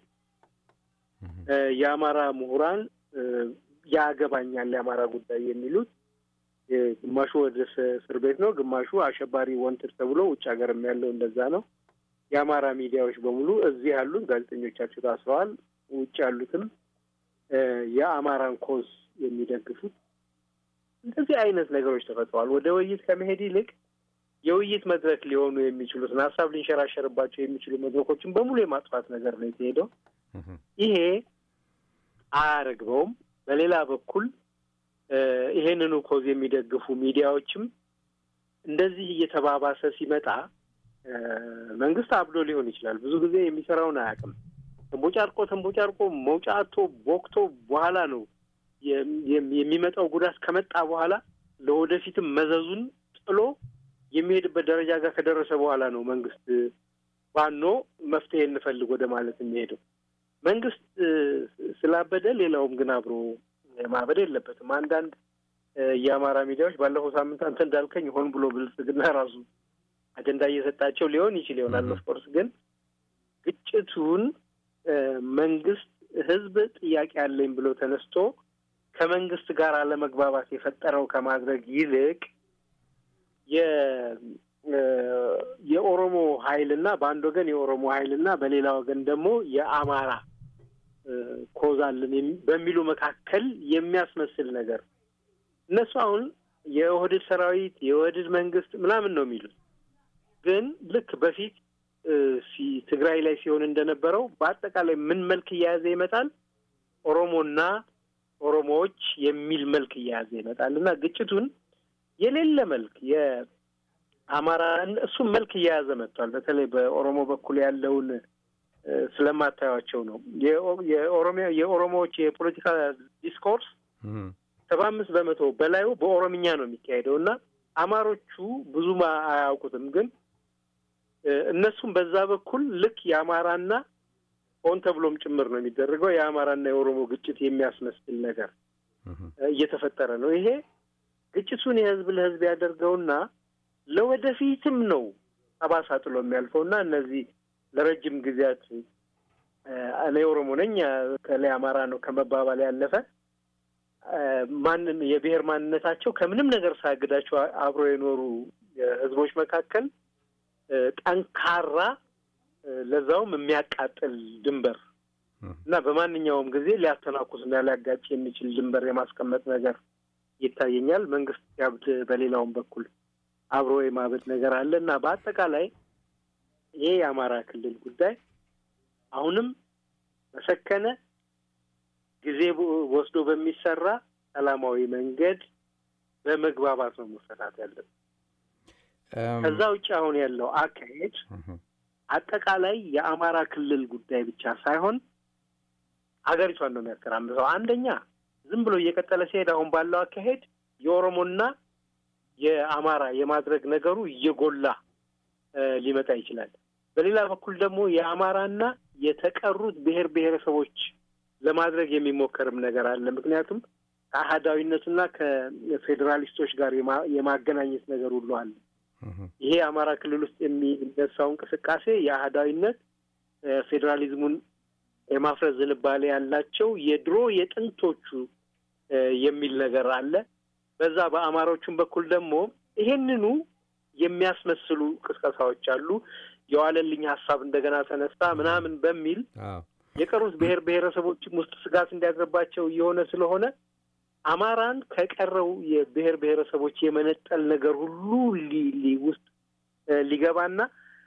Speaker 3: የአማራ ምሁራን ያገባኛል የአማራ ጉዳይ የሚሉት ግማሹ ወደ እስር ቤት ነው፣ ግማሹ አሸባሪ ወንትድ ተብሎ ውጭ ሀገርም ያለው እንደዛ ነው። የአማራ ሚዲያዎች በሙሉ እዚህ ያሉት ጋዜጠኞቻቸው ታስረዋል። ውጭ ያሉትም የአማራን ኮዝ የሚደግፉት እንደዚህ አይነት ነገሮች ተፈጥረዋል። ወደ ውይይት ከመሄድ ይልቅ የውይይት መድረክ ሊሆኑ የሚችሉትን ሀሳብ ሊንሸራሸርባቸው የሚችሉ መድረኮችን በሙሉ የማጥፋት ነገር ነው የተሄደው። ይሄ አያረግበውም። በሌላ በኩል ይሄንኑ ኮዝ የሚደግፉ ሚዲያዎችም እንደዚህ እየተባባሰ ሲመጣ መንግስት አብዶ ሊሆን ይችላል። ብዙ ጊዜ የሚሰራውን አያውቅም። ተንቦጫርቆ ተንቦጫርቆ መውጫ አቶ ቦክቶ በኋላ ነው የሚመጣው ጉዳት ከመጣ በኋላ ለወደፊትም መዘዙን ጥሎ የሚሄድበት ደረጃ ጋር ከደረሰ በኋላ ነው መንግስት ባኖ መፍትሄ እንፈልግ ወደ ማለት የሚሄደው። መንግስት ስላበደ ሌላውም ግን አብሮ ማበድ የለበትም። አንዳንድ የአማራ ሚዲያዎች ባለፈው ሳምንት አንተ እንዳልከኝ ሆን ብሎ ብልጽግና ራሱ አጀንዳ እየሰጣቸው ሊሆን ይችል ይሆናል። ኦፍኮርስ ግን ግጭቱን መንግስት ህዝብ ጥያቄ አለኝ ብሎ ተነስቶ ከመንግስት ጋር አለመግባባት የፈጠረው ከማድረግ ይልቅ የኦሮሞ ኃይልና በአንድ ወገን የኦሮሞ ኃይልና በሌላ ወገን ደግሞ የአማራ ኮዝ አለን በሚሉ መካከል የሚያስመስል ነገር እነሱ አሁን የኦህዴድ ሰራዊት የኦህዴድ መንግስት ምናምን ነው የሚሉት። ግን ልክ በፊት ትግራይ ላይ ሲሆን እንደነበረው በአጠቃላይ ምን መልክ እየያዘ ይመጣል? ኦሮሞና ኦሮሞዎች የሚል መልክ እየያዘ ይመጣል እና ግጭቱን የሌለ መልክ የአማራ እሱም መልክ እየያዘ መጥቷል። በተለይ በኦሮሞ በኩል ያለውን ስለማታዩቸው ነው። የኦሮሚያ የኦሮሞዎች የፖለቲካ ዲስኮርስ ሰባ አምስት በመቶ በላዩ በኦሮምኛ ነው የሚካሄደው እና አማሮቹ ብዙም አያውቁትም። ግን እነሱም በዛ በኩል ልክ የአማራና ሆን ተብሎም ጭምር ነው የሚደረገው የአማራና የኦሮሞ ግጭት የሚያስመስል ነገር እየተፈጠረ ነው። ይሄ ግጭቱን የህዝብ ለህዝብ ያደርገውና ለወደፊትም ነው ጠባሳ ጥሎ የሚያልፈው እና እነዚህ ለረጅም ጊዜያት እኔ ኦሮሞ ነኝ ከላይ አማራ ነው ከመባባል ያለፈ ማንን የብሔር ማንነታቸው ከምንም ነገር ሳያግዳቸው አብሮ የኖሩ ህዝቦች መካከል ጠንካራ ለዛውም የሚያቃጥል ድንበር እና በማንኛውም ጊዜ ሊያተናኩስና ሊያጋጭ የሚችል ድንበር የማስቀመጥ ነገር ይታየኛል። መንግስት ያብድ በሌላውም በኩል አብሮ የማበድ ነገር አለ እና በአጠቃላይ ይሄ የአማራ ክልል ጉዳይ አሁንም በሰከነ ጊዜ ወስዶ በሚሰራ ሰላማዊ መንገድ በመግባባት ነው መፈታት ያለብን። ከዛ ውጭ አሁን ያለው አካሄድ አጠቃላይ የአማራ ክልል ጉዳይ ብቻ ሳይሆን ሀገሪቷን ነው የሚያተራምሰው። አንደኛ ዝም ብሎ እየቀጠለ ሲሄድ አሁን ባለው አካሄድ የኦሮሞና የአማራ የማድረግ ነገሩ እየጎላ ሊመጣ ይችላል። በሌላ በኩል ደግሞ የአማራና የተቀሩት ብሔር ብሔረሰቦች ለማድረግ የሚሞከርም ነገር አለ። ምክንያቱም ከአህዳዊነቱና ከፌዴራሊስቶች ጋር የማገናኘት ነገር ሁሉ አለ። ይሄ የአማራ ክልል ውስጥ የሚነሳው እንቅስቃሴ የአህዳዊነት ፌዴራሊዝሙን የማፍረስ ዝንባሌ ያላቸው የድሮ የጥንቶቹ የሚል ነገር አለ። በዛ በአማሮቹም በኩል ደግሞ ይሄንኑ የሚያስመስሉ ቅስቀሳዎች አሉ። የዋለልኝ ሀሳብ እንደገና ተነሳ ምናምን በሚል የቀሩት ብሔር ብሔረሰቦችም ውስጥ ስጋት እንዲያድርባቸው እየሆነ ስለሆነ አማራን ከቀረው የብሔር ብሔረሰቦች የመነጠል ነገር ሁሉ ውስጥ ሊገባና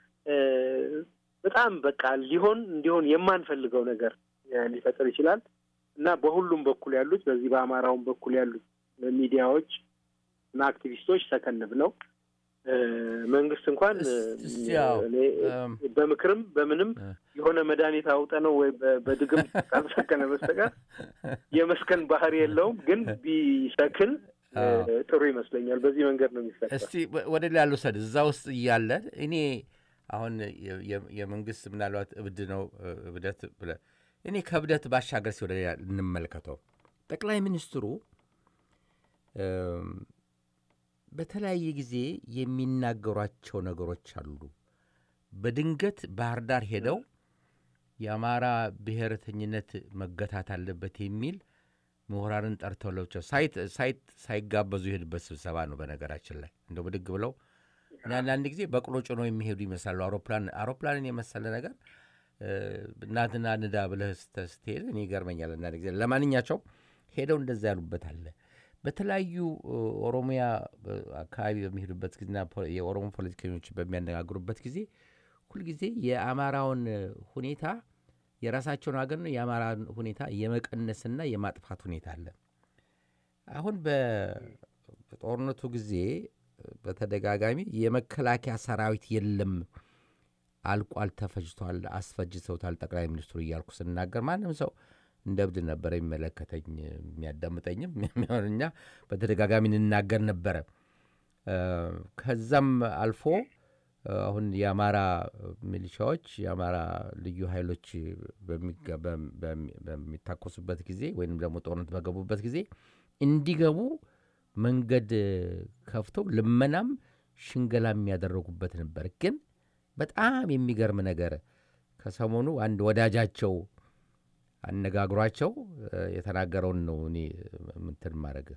Speaker 3: በጣም በቃ ሊሆን እንዲሆን የማንፈልገው ነገር ሊፈጥር ይችላል እና በሁሉም በኩል ያሉት በዚህ በአማራውም በኩል ያሉት ሚዲያዎች እና አክቲቪስቶች ሰከን ብለው መንግስት እንኳን በምክርም በምንም የሆነ መድኃኒት አውጠ ነው ወይ በድግም ካልሰከነ በስተቀር የመስከን ባህሪ የለውም። ግን ቢሰክን ጥሩ ይመስለኛል። በዚህ መንገድ ነው የሚሰራ።
Speaker 2: እስቲ ወደ ሌላ ልውሰድ። እዛ ውስጥ እያለ እኔ አሁን የመንግስት ምናልባት እብድ ነው እብደት ብለህ እኔ ከእብደት ባሻገር ሲ ወደ ሌላ እንመልከተው። ጠቅላይ ሚኒስትሩ በተለያየ ጊዜ የሚናገሯቸው ነገሮች አሉ። በድንገት ባህር ዳር ሄደው የአማራ ብሔረተኝነት መገታት አለበት የሚል ምሁራንን ጠርተው ለብቻው ሳይጋበዙ የሄዱበት ስብሰባ ነው። በነገራችን ላይ እንደው ብድግ ብለው አንዳንድ ጊዜ በቅሎ ጭኖ የሚሄዱ ይመስላሉ። አውሮፕላን አውሮፕላንን የመሰለ ነገር እናትና ንዳ ብለህ ስትሄድ እኔ ይገርመኛል አንዳንድ ጊዜ። ለማንኛቸው ሄደው እንደዛ ያሉበት አለ። በተለያዩ ኦሮሚያ አካባቢ በሚሄዱበት ጊዜና የኦሮሞ ፖለቲከኞች በሚያነጋግሩበት ጊዜ ሁልጊዜ የአማራውን ሁኔታ የራሳቸውን ሀገር ነው የአማራን ሁኔታ የመቀነስና የማጥፋት ሁኔታ አለ። አሁን በጦርነቱ ጊዜ በተደጋጋሚ የመከላከያ ሰራዊት የለም፣ አልቋል፣ ተፈጅቷል፣ አስፈጅተውታል ጠቅላይ ሚኒስትሩ እያልኩ ስናገር ማንም ሰው እንደ እብድ ነበረ የሚመለከተኝ የሚያዳምጠኝም እኛ በተደጋጋሚ እንናገር ነበረ። ከዛም አልፎ አሁን የአማራ ሚሊሻዎች የአማራ ልዩ ኃይሎች በሚታኮሱበት ጊዜ ወይም ደግሞ ጦርነት በገቡበት ጊዜ እንዲገቡ መንገድ ከፍተው ልመናም ሽንገላ የሚያደረጉበት ነበር። ግን በጣም የሚገርም ነገር ከሰሞኑ አንድ ወዳጃቸው አነጋግሯቸው የተናገረውን ነው እኔ ምንትን ማድረግ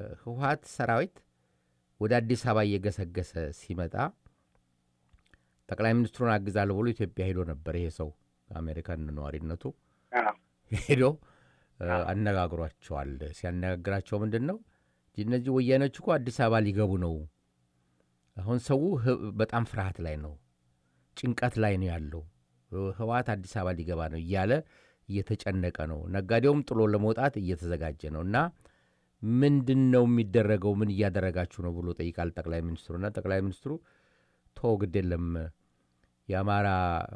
Speaker 2: የህወሀት ሰራዊት ወደ አዲስ አበባ እየገሰገሰ ሲመጣ ጠቅላይ ሚኒስትሩን አግዛለሁ ብሎ ኢትዮጵያ ሄዶ ነበር። ይሄ ሰው አሜሪካን ነዋሪነቱ ሄዶ አነጋግሯቸዋል። ሲያነጋግራቸው ምንድን ነው እነዚህ ወያኔዎች እኮ አዲስ አበባ ሊገቡ ነው። አሁን ሰው በጣም ፍርሃት ላይ ነው፣ ጭንቀት ላይ ነው ያለው። ህወሓት አዲስ አበባ ሊገባ ነው እያለ እየተጨነቀ ነው። ነጋዴውም ጥሎ ለመውጣት እየተዘጋጀ ነው እና ምንድን ነው የሚደረገው? ምን እያደረጋችሁ ነው ብሎ ጠይቃል ጠቅላይ ሚኒስትሩና ጠቅላይ ሚኒስትሩ ቶ ግድ የለም የአማራ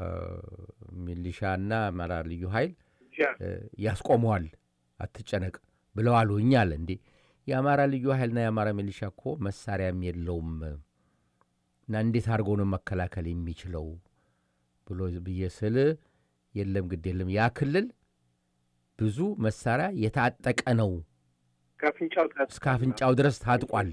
Speaker 2: ሚሊሻና አማራ ልዩ ኃይል ያስቆመዋል፣ አትጨነቅ ብለዋል። እኛ አለ እንዴ የአማራ ልዩ ኃይልና የአማራ ሚሊሻ እኮ መሳሪያም የለውም እና እንዴት አድርጎ ነው መከላከል የሚችለው ብሎ ብዬ ስል የለም ግድ የለም ያ ክልል ብዙ መሳሪያ የታጠቀ ነው እስከ አፍንጫው ድረስ ታጥቋል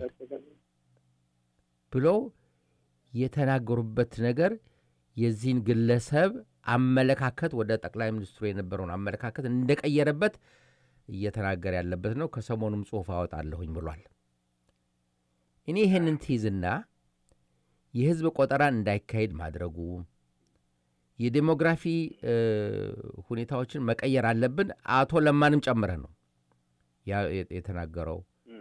Speaker 2: ብለው የተናገሩበት ነገር የዚህን ግለሰብ አመለካከት ወደ ጠቅላይ ሚኒስትሩ የነበረውን አመለካከት እንደቀየረበት እየተናገረ ያለበት ነው። ከሰሞኑም ጽሑፍ አወጣለሁኝ ብሏል። እኔ ይህንን ትይዝና የህዝብ ቆጠራን እንዳይካሄድ ማድረጉ የዴሞግራፊ ሁኔታዎችን መቀየር አለብን አቶ ለማንም ጨምረህ ነው የተናገረው።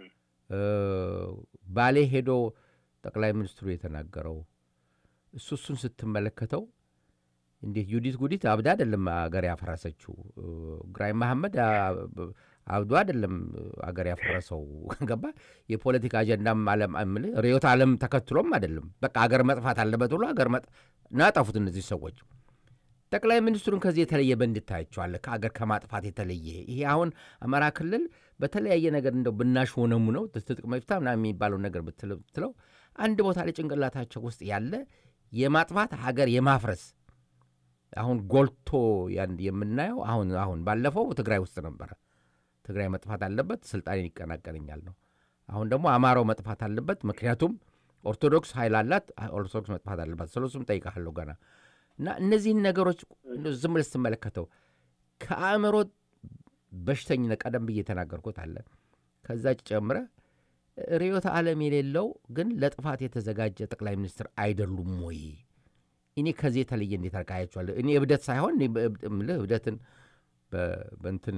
Speaker 2: ባሌ ሄዶ ጠቅላይ ሚኒስትሩ የተናገረው እሱ እሱን ስትመለከተው እንዴት ዩዲት ጉዲት አብዳ አይደለም አገር ያፈረሰችው። ግራኝ መሐመድ አብዶ አይደለም አገር ያፈረሰው። ገባ የፖለቲካ አጀንዳም ርዕዮተ ዓለም ተከትሎም አይደለም። በቃ አገር መጥፋት አለበት ብሎ አገር ናጠፉት እነዚህ ሰዎች። ጠቅላይ ሚኒስትሩን ከዚህ የተለየ በእንድታያቸዋለ ከአገር ከማጥፋት የተለየ ይሄ አሁን አማራ ክልል በተለያየ ነገር እንደው ብናሽ ሆነሙ ነው ትጥቅ መፍታ ምናምን የሚባለው ነገር ብትለው አንድ ቦታ ላይ ጭንቅላታቸው ውስጥ ያለ የማጥፋት ሀገር የማፍረስ አሁን ጎልቶ የምናየው አሁን አሁን ባለፈው ትግራይ ውስጥ ነበረ። ትግራይ መጥፋት አለበት ስልጣኔን ይቀናቀነኛል ነው። አሁን ደግሞ አማራው መጥፋት አለበት፣ ምክንያቱም ኦርቶዶክስ ኃይል አላት፣ ኦርቶዶክስ መጥፋት አለባት። ስለሱም ጠይቃለሁ ገና እና እነዚህን ነገሮች ዝም ብለህ ስትመለከተው ከአእምሮ በሽተኝነት ቀደም ብዬ የተናገርኩት አለ። ከዛ ጨምረ ርዕዮተ ዓለም የሌለው ግን ለጥፋት የተዘጋጀ ጠቅላይ ሚኒስትር አይደሉም ወይ? እኔ ከዚህ የተለየ እንዴት አርቃያቸዋለሁ? እኔ እብደት ሳይሆን ምልህ እብደትን በእንትን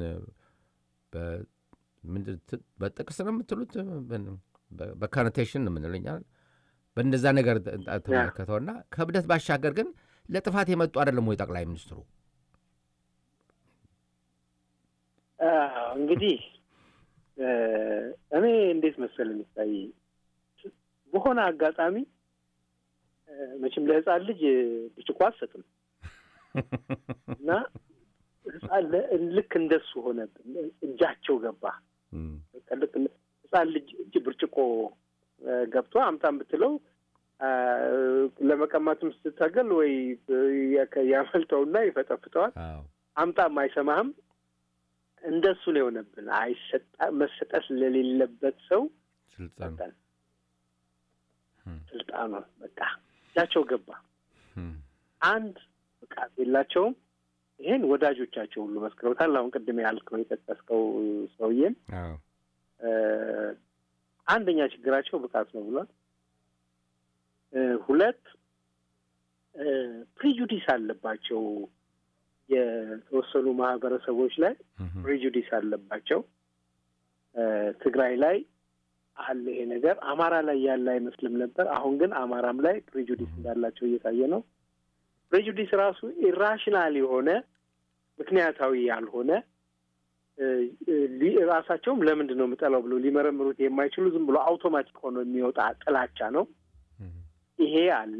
Speaker 2: በጥቅስ ነው የምትሉት፣ በካኖቴሽን ነው የምንለኛል። በእንደዛ ነገር ተመለከተውና ከእብደት ባሻገር ግን ለጥፋት የመጡ አይደለም ወይ ጠቅላይ ሚኒስትሩ?
Speaker 3: እንግዲህ እኔ እንዴት መሰል የሚታይ በሆነ አጋጣሚ መቼም ለህፃን ልጅ ብርጭቆ አትሰጥም እና ልክ እንደሱ ሆነብን። እጃቸው ገባ። ልክ ህፃን ልጅ እጅ ብርጭቆ ገብቶ አምጣም ብትለው ለመቀማትም ስትታገል ወይ ያመልጠውና ይፈጠፍጠዋል። አምጣም አይሰማህም። እንደሱ ነው የሆነብን። አይሰጣ መሰጠት ስለሌለበት ሰው
Speaker 2: ስልጣን
Speaker 3: ስልጣኑ በቃ እጃቸው ገባ። አንድ ብቃት የላቸውም። ይህን ወዳጆቻቸው ሁሉ መስክረውታል። አሁን ቅድም ያልከው የጠቀስከው ሰውዬም አንደኛ ችግራቸው ብቃት ነው ብሏል። ሁለት ፕሪጁዲስ አለባቸው። የተወሰኑ ማህበረሰቦች ላይ ፕሪጁዲስ አለባቸው። ትግራይ ላይ አለ ይሄ ነገር። አማራ ላይ ያለ አይመስልም ነበር። አሁን ግን አማራም ላይ ፕሬጁዲስ እንዳላቸው እየታየ ነው። ፕሬጁዲስ ራሱ ኢራሽናል የሆነ ምክንያታዊ ያልሆነ ራሳቸውም ለምንድን ነው የምጠላው ብሎ ሊመረምሩት የማይችሉ ዝም ብሎ አውቶማቲክ ሆኖ የሚወጣ ጥላቻ ነው። ይሄ አለ።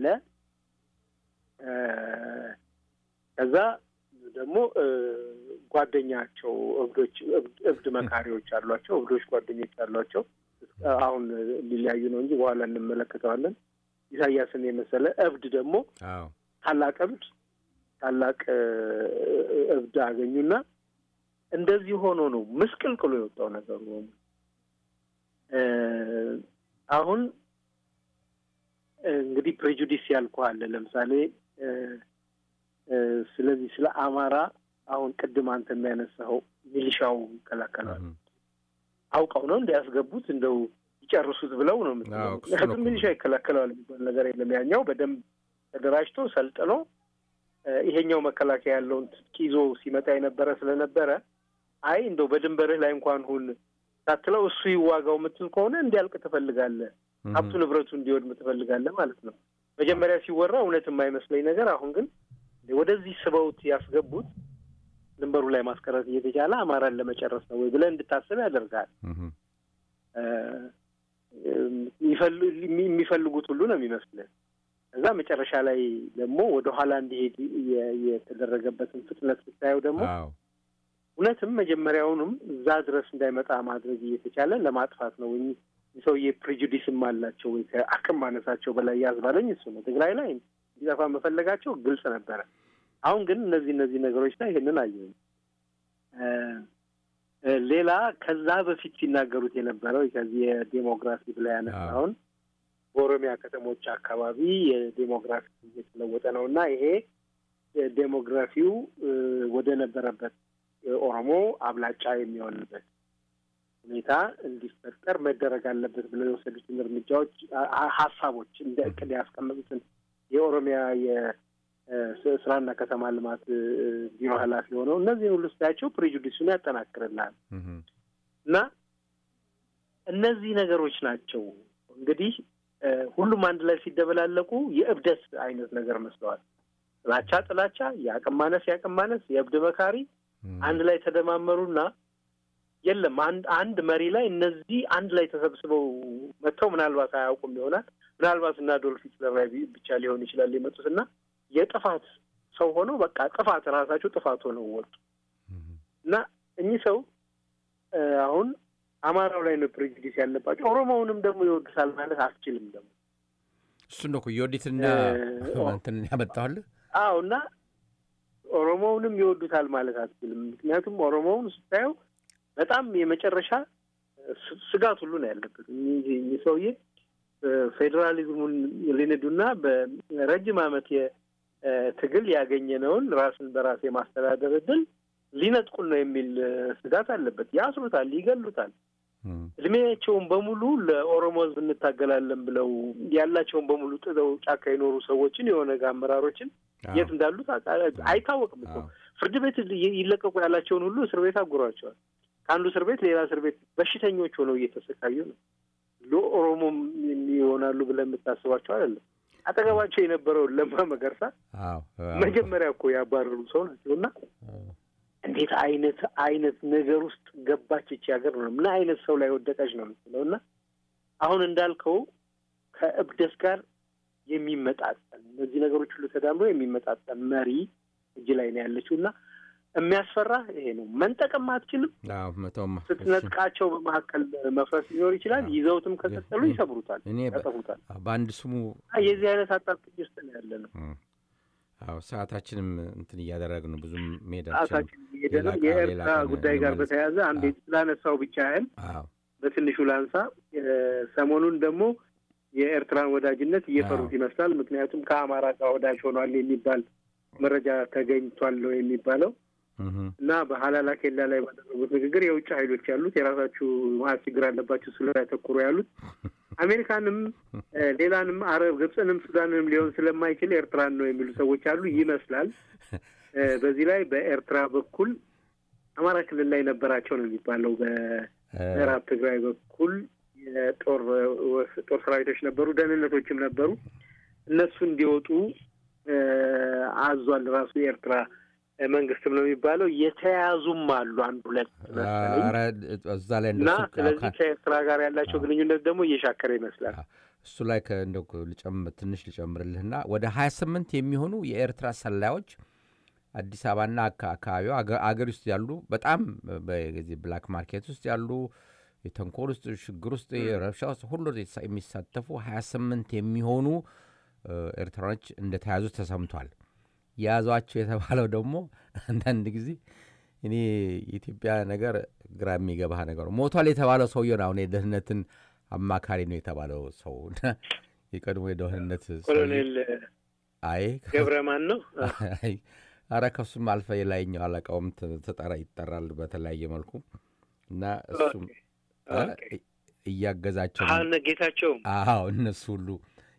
Speaker 3: ከዛ ደግሞ ጓደኛቸው እብዶች እብድ መካሪዎች አሏቸው። እብዶች ጓደኞች አሏቸው። አሁን ሊለያዩ ነው እንጂ በኋላ እንመለከተዋለን። ኢሳያስን የመሰለ እብድ ደግሞ ታላቅ እብድ ታላቅ እብድ አገኙና እንደዚህ ሆኖ ነው ምስቅልቅሎ የወጣው ነገሩ። አሁን እንግዲህ ፕሬጁዲስ ያልኩህ ለምሳሌ ስለዚህ ስለ አማራ አሁን ቅድም አንተ የሚያነሳኸው ሚሊሻው ይከላከላል አውቀው ነው እንዲያስገቡት እንደው ይጨርሱት ብለው ነው ምክንያቱም ሚሊሻ ይከላከለዋል የሚባል ነገር የለም። ያኛው በደንብ ተደራጅቶ ሰልጥኖ ይሄኛው መከላከያ ያለውን ትጥቅ ይዞ ሲመጣ የነበረ ስለነበረ አይ እንደው በድንበርህ ላይ እንኳን ሁን ሳትለው እሱ ይዋጋው የምትል ከሆነ እንዲያልቅ ትፈልጋለህ፣ ሀብቱ ንብረቱ እንዲወድም ትፈልጋለህ ማለት ነው። መጀመሪያ ሲወራ እውነት የማይመስለኝ ነገር አሁን ግን ወደዚህ ስበውት ያስገቡት ድንበሩ ላይ ማስቀረት እየተቻለ አማራን ለመጨረስ ነው ወይ ብለህ እንድታስብ ያደርጋል። የሚፈልጉት ሁሉ ነው የሚመስልህ። ከዛ መጨረሻ ላይ ደግሞ ወደ ኋላ እንዲሄድ የተደረገበትን ፍጥነት ስታየው ደግሞ እውነትም መጀመሪያውንም እዛ ድረስ እንዳይመጣ ማድረግ እየተቻለ ለማጥፋት ነው። ሰውዬ ፕሬጁዲስም አላቸው ወይ ከአቅም ማነሳቸው በላይ ያዝባለኝ እሱ ነው። ትግራይ ላይ እንዲጠፋ መፈለጋቸው ግልጽ ነበረ። አሁን ግን እነዚህ እነዚህ ነገሮች ላይ ይህንን አየሁኝ። ሌላ ከዛ በፊት ሲናገሩት የነበረው ከዚህ የዴሞግራፊ ብላ ያነሳውን በኦሮሚያ ከተሞች አካባቢ የዴሞግራፊ እየተለወጠ ነው እና ይሄ ዴሞግራፊው ወደ ነበረበት ኦሮሞ አብላጫ የሚሆንበት ሁኔታ እንዲፈጠር መደረግ አለበት ብለው የወሰዱትን እርምጃዎች፣ ሀሳቦች እንደ እቅድ ያስቀመጡትን የኦሮሚያ የስራና ከተማ ልማት ቢሮ ኃላፊ ሆነው እነዚህን ሁሉ ስታያቸው ፕሬጁዲሱን ያጠናክርልሃል እና እነዚህ ነገሮች ናቸው እንግዲህ ሁሉም አንድ ላይ ሲደበላለቁ የእብደት አይነት ነገር መስለዋል። ጥላቻ ጥላቻ፣ የአቅም ማነስ የአቅም ማነስ፣ የእብድ መካሪ አንድ ላይ ተደማመሩና የለም አንድ አንድ መሪ ላይ እነዚህ አንድ ላይ ተሰብስበው መጥተው ምናልባት አያውቁም ይሆናል ምናልባት እና አዶልፍ ሂትለር ላይ ብቻ ሊሆን ይችላል የመጡት እና የጥፋት ሰው ሆነው በቃ ጥፋት ራሳቸው ጥፋት ሆነው ወጡ እና እኚህ ሰው አሁን አማራው ላይ ነው ፕሬጁዲስ ያለባቸው። ኦሮሞውንም ደግሞ ይወዱታል ማለት አትችልም። ደግሞ
Speaker 2: እሱ ነው እኮ የወዲትና እንትን ያመጣዋል።
Speaker 3: አዎ እና ኦሮሞውንም ይወዱታል ማለት አትችልም። ምክንያቱም ኦሮሞውን ስታየው በጣም የመጨረሻ ስጋት ሁሉ ነው ያለበት። እኚህ ሰውዬ ፌዴራሊዝሙን ሊንዱና በረጅም ዓመት የትግል ያገኘነውን ራስን በራስ የማስተዳደር እድል ሊነጥቁን ነው የሚል ስጋት አለበት። ያስሩታል፣ ይገሉታል። እድሜያቸውን በሙሉ ለኦሮሞ ሕዝብ እንታገላለን ብለው ያላቸውን በሙሉ ጥለው ጫካ የኖሩ ሰዎችን የኦነግ አመራሮችን የት እንዳሉት አይታወቅም እኮ ፍርድ ቤት ይለቀቁ ያላቸውን ሁሉ እስር ቤት አጉሯቸዋል። ከአንዱ እስር ቤት ሌላ እስር ቤት በሽተኞች ሆነው እየተሰቃዩ ነው። ለኦሮሞም ይሆናሉ ብለን የምታስባቸው አይደለም። አጠገባቸው የነበረውን ለማ መገርሳ መጀመሪያ እኮ ያባረሩ ሰው ናቸው እና እንዴት አይነት አይነት ነገር ውስጥ ገባች ይቺ ሀገር ነው። ምን አይነት ሰው ላይ ወደቀች ነው የምትለው። እና አሁን እንዳልከው ከእብደት ጋር የሚመጣጠን እነዚህ ነገሮች ሁሉ ተዳምሮ የሚመጣጠን መሪ እጅ ላይ ነው ያለችው እና የሚያስፈራ ይሄ ነው። መንጠቅም አትችልም። ስትነጥቃቸው በመካከል መፍረስ ሊኖር ይችላል። ይዘውትም ከቀጠሉ ይሰብሩታል፣ ያጠፉታል።
Speaker 2: በአንድ ስሙ
Speaker 3: የዚህ አይነት አጣብቂኝ ውስጥ ነው ያለ ነው።
Speaker 2: አዎ ሰዓታችንም እንትን እያደረግን ነው። ብዙም ሜዳ
Speaker 3: ሰዓታችን እየሄደ ነው። የኤርትራ ጉዳይ ጋር በተያያዘ አንድ ስላነሳው ብቻ ያህል በትንሹ ላንሳ። ሰሞኑን ደግሞ የኤርትራን ወዳጅነት እየፈሩት ይመስላል። ምክንያቱም ከአማራ ጋር ወዳጅ ሆኗል የሚባል መረጃ ተገኝቷል ነው የሚባለው እና በሀላላ ኬላ ላይ ባደረጉት ንግግር የውጭ ኃይሎች ያሉት የራሳችሁ ማለት ችግር አለባቸው ስለ ያተኩሩ ያሉት አሜሪካንም ሌላንም አረብ ግብፅንም ሱዳንንም ሊሆን ስለማይችል ኤርትራን ነው የሚሉ ሰዎች አሉ ይመስላል። በዚህ ላይ በኤርትራ በኩል አማራ ክልል ላይ ነበራቸው ነው የሚባለው። በምዕራብ ትግራይ በኩል የጦር ጦር ሰራዊቶች ነበሩ፣ ደህንነቶችም ነበሩ። እነሱ እንዲወጡ አዟል ራሱ የኤርትራ መንግስትም ነው የሚባለው። የተያዙም አሉ አንድ ሁለት
Speaker 2: እዛ ላይ
Speaker 3: እና ስለዚህ ከኤርትራ ጋር ያላቸው ግንኙነት ደግሞ እየሻከረ ይመስላል።
Speaker 2: እሱ ላይ እንደው ትንሽ ልጨምርልህና ወደ ሀያ ስምንት የሚሆኑ የኤርትራ ሰላዮች አዲስ አበባና አካባቢው አገር ውስጥ ያሉ በጣም በዚህ ብላክ ማርኬት ውስጥ ያሉ የተንኮል ውስጥ ችግር ውስጥ ረብሻ ውስጥ ሁሉ የሚሳተፉ ሀያ ስምንት የሚሆኑ ኤርትራኖች እንደተያዙ ተሰምቷል። የያዟቸው የተባለው ደግሞ አንዳንድ ጊዜ እኔ የኢትዮጵያ ነገር ግራ የሚገባህ ነገር ሞቷል የተባለው ሰውዬው ነው። አሁን የደህንነትን አማካሪ ነው የተባለው ሰው የቀድሞ የደህንነት
Speaker 3: ኮሎኔል
Speaker 2: አይ
Speaker 3: ገብረ ማን ነው?
Speaker 2: አረ ከሱም አልፈ የላይኛው አለቃውም ተጠራ ይጠራል በተለያየ መልኩ እና እሱም እያገዛቸው
Speaker 3: ጌታቸው
Speaker 2: አዎ እነሱ ሁሉ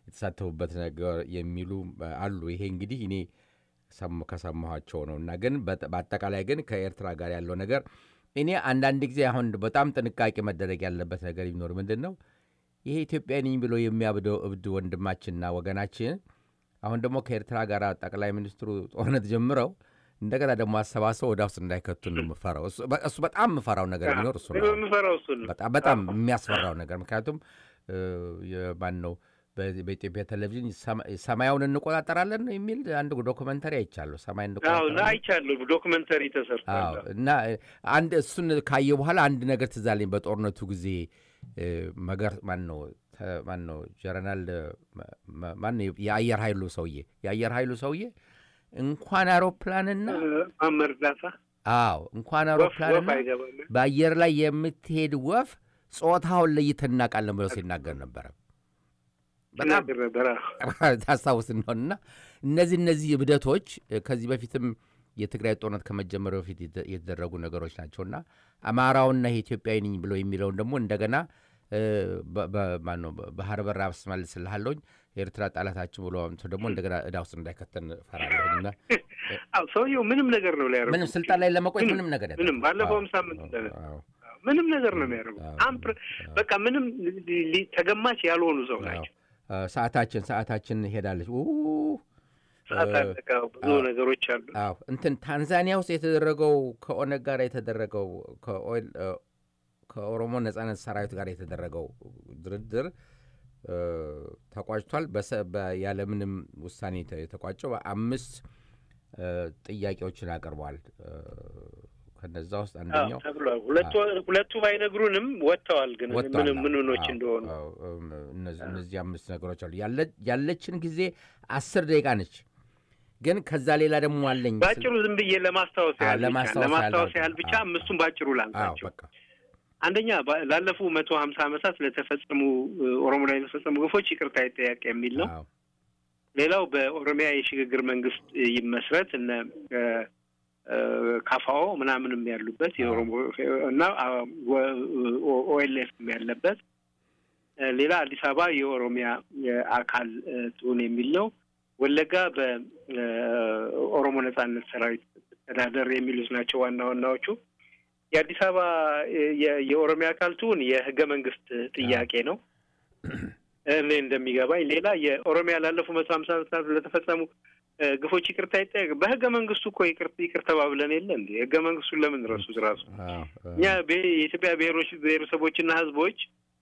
Speaker 2: የተሳተፉበት ነገር የሚሉ አሉ። ይሄ እንግዲህ እኔ ከሰማኋቸው ነው እና ግን በአጠቃላይ ግን ከኤርትራ ጋር ያለው ነገር እኔ አንዳንድ ጊዜ አሁን በጣም ጥንቃቄ መደረግ ያለበት ነገር ቢኖር ምንድን ነው ይሄ ኢትዮጵያ ነኝ ብሎ የሚያብደው እብድ ወንድማችንና ወገናችን አሁን ደግሞ ከኤርትራ ጋር ጠቅላይ ሚኒስትሩ ጦርነት ጀምረው እንደገና ደግሞ አሰባስበው ወደ ውስጥ እንዳይከቱ ነው የምፈራው። እሱ በጣም የምፈራው ነገር ቢኖር እሱ ነው። በጣም የሚያስፈራው ነገር ምክንያቱም ማን ነው በኢትዮጵያ ቴሌቪዥን ሰማያውን እንቆጣጠራለን የሚል አንድ ዶክመንተሪ አይቻለሁ። ሰማይ
Speaker 3: አይቻለሁ፣ ዶክመንተሪ ተሰርቷል
Speaker 2: እና አንድ እሱን ካየ በኋላ አንድ ነገር ትዝ አለኝ። በጦርነቱ ጊዜ መገር ማን ነው ማን ነው ጀነራል ማን የአየር ኃይሉ ሰውዬ የአየር ኃይሉ ሰውዬ እንኳን አውሮፕላንና
Speaker 3: እርዳታ
Speaker 2: አዎ እንኳን አውሮፕላንና በአየር ላይ የምትሄድ ወፍ ጾታውን ለይተን እናውቃለን ብለው ሲናገር ነበረ። በጣም ታስታውስ እንደሆንና እነዚህ እነዚህ እብደቶች ከዚህ በፊትም የትግራይ ጦርነት ከመጀመሩ በፊት የተደረጉ ነገሮች ናቸውና አማራውና ኢትዮጵያዊ ነኝ ብሎ የሚለውን ደግሞ እንደገና ባህር በር አስመልስልሃለሁኝ ኤርትራ ጠላታችን ብሎ ደግሞ እንደገና እዳ ውስጥ እንዳይከተን እፈራለሁና
Speaker 3: ሰውየው ምንም ነገር ነው ሊያደርጉ
Speaker 2: ምንም ስልጣን ላይ ለመቆየት ምንም ነገር
Speaker 3: ምንም ባለፈውም ሳምንት ምንም ነገር ነው የሚያደርጉ አምፕር በቃ ምንም ተገማች ያልሆኑ ሰው ናቸው።
Speaker 2: ሰዓታችን ሰዓታችን ሄዳለች።
Speaker 3: ሰዓት አለቀ። ብዙ ነገሮች አሉ።
Speaker 2: አዎ እንትን ታንዛኒያ ውስጥ የተደረገው ከኦነግ ጋር የተደረገው ከኦሮሞ ነጻነት ሰራዊት ጋር የተደረገው ድርድር ተቋጭቷል። ያለምንም ውሳኔ የተቋጨው አምስት ጥያቄዎችን አቅርበዋል። ከነዛ ውስጥ አንደኛው
Speaker 3: ተብሏል። ሁለቱ ባይነግሩንም ወጥተዋል። ግን ምንም ምንኖች እንደሆኑ
Speaker 2: እነዚህ አምስት ነገሮች አሉ። ያለችን ጊዜ አስር ደቂቃ ነች። ግን ከዛ ሌላ ደግሞ አለኝ
Speaker 3: ባጭሩ ዝም ብዬ ለማስታወስ ያህል ለማስታወስ ያህል ብቻ አምስቱን ባጭሩ ላንሳቸው። አንደኛ ላለፉ መቶ ሀምሳ ዓመታት ለተፈጸሙ ኦሮሞ ላይ ለተፈጸሙ ግፎች ይቅርታ ይጠያቅ የሚል ነው። ሌላው በኦሮሚያ የሽግግር መንግስት ይመስረት እነ ካፋኦ ምናምንም ያሉበት የኦሮሞ እና ኦኤልኤፍም ያለበት ሌላ አዲስ አበባ የኦሮሚያ አካል ትሁን የሚል ነው። ወለጋ በኦሮሞ ነጻነት ሰራዊት ተዳደር የሚሉት ናቸው ዋና ዋናዎቹ። የአዲስ አበባ የኦሮሚያ አካል ትሁን የህገ መንግስት ጥያቄ ነው እኔ እንደሚገባኝ። ሌላ የኦሮሚያ ላለፉ መቶ ሀምሳ ዓመታት ለተፈጸሙ ግፎች ይቅርታ ይጠየቅ። በህገ መንግስቱ እኮ ይቅር ይቅር ተባብለን የለ እንዴ? ህገ መንግስቱን ለምን ረሱት? ራሱ እኛ የኢትዮጵያ ብሔሮች ብሔረሰቦችና ህዝቦች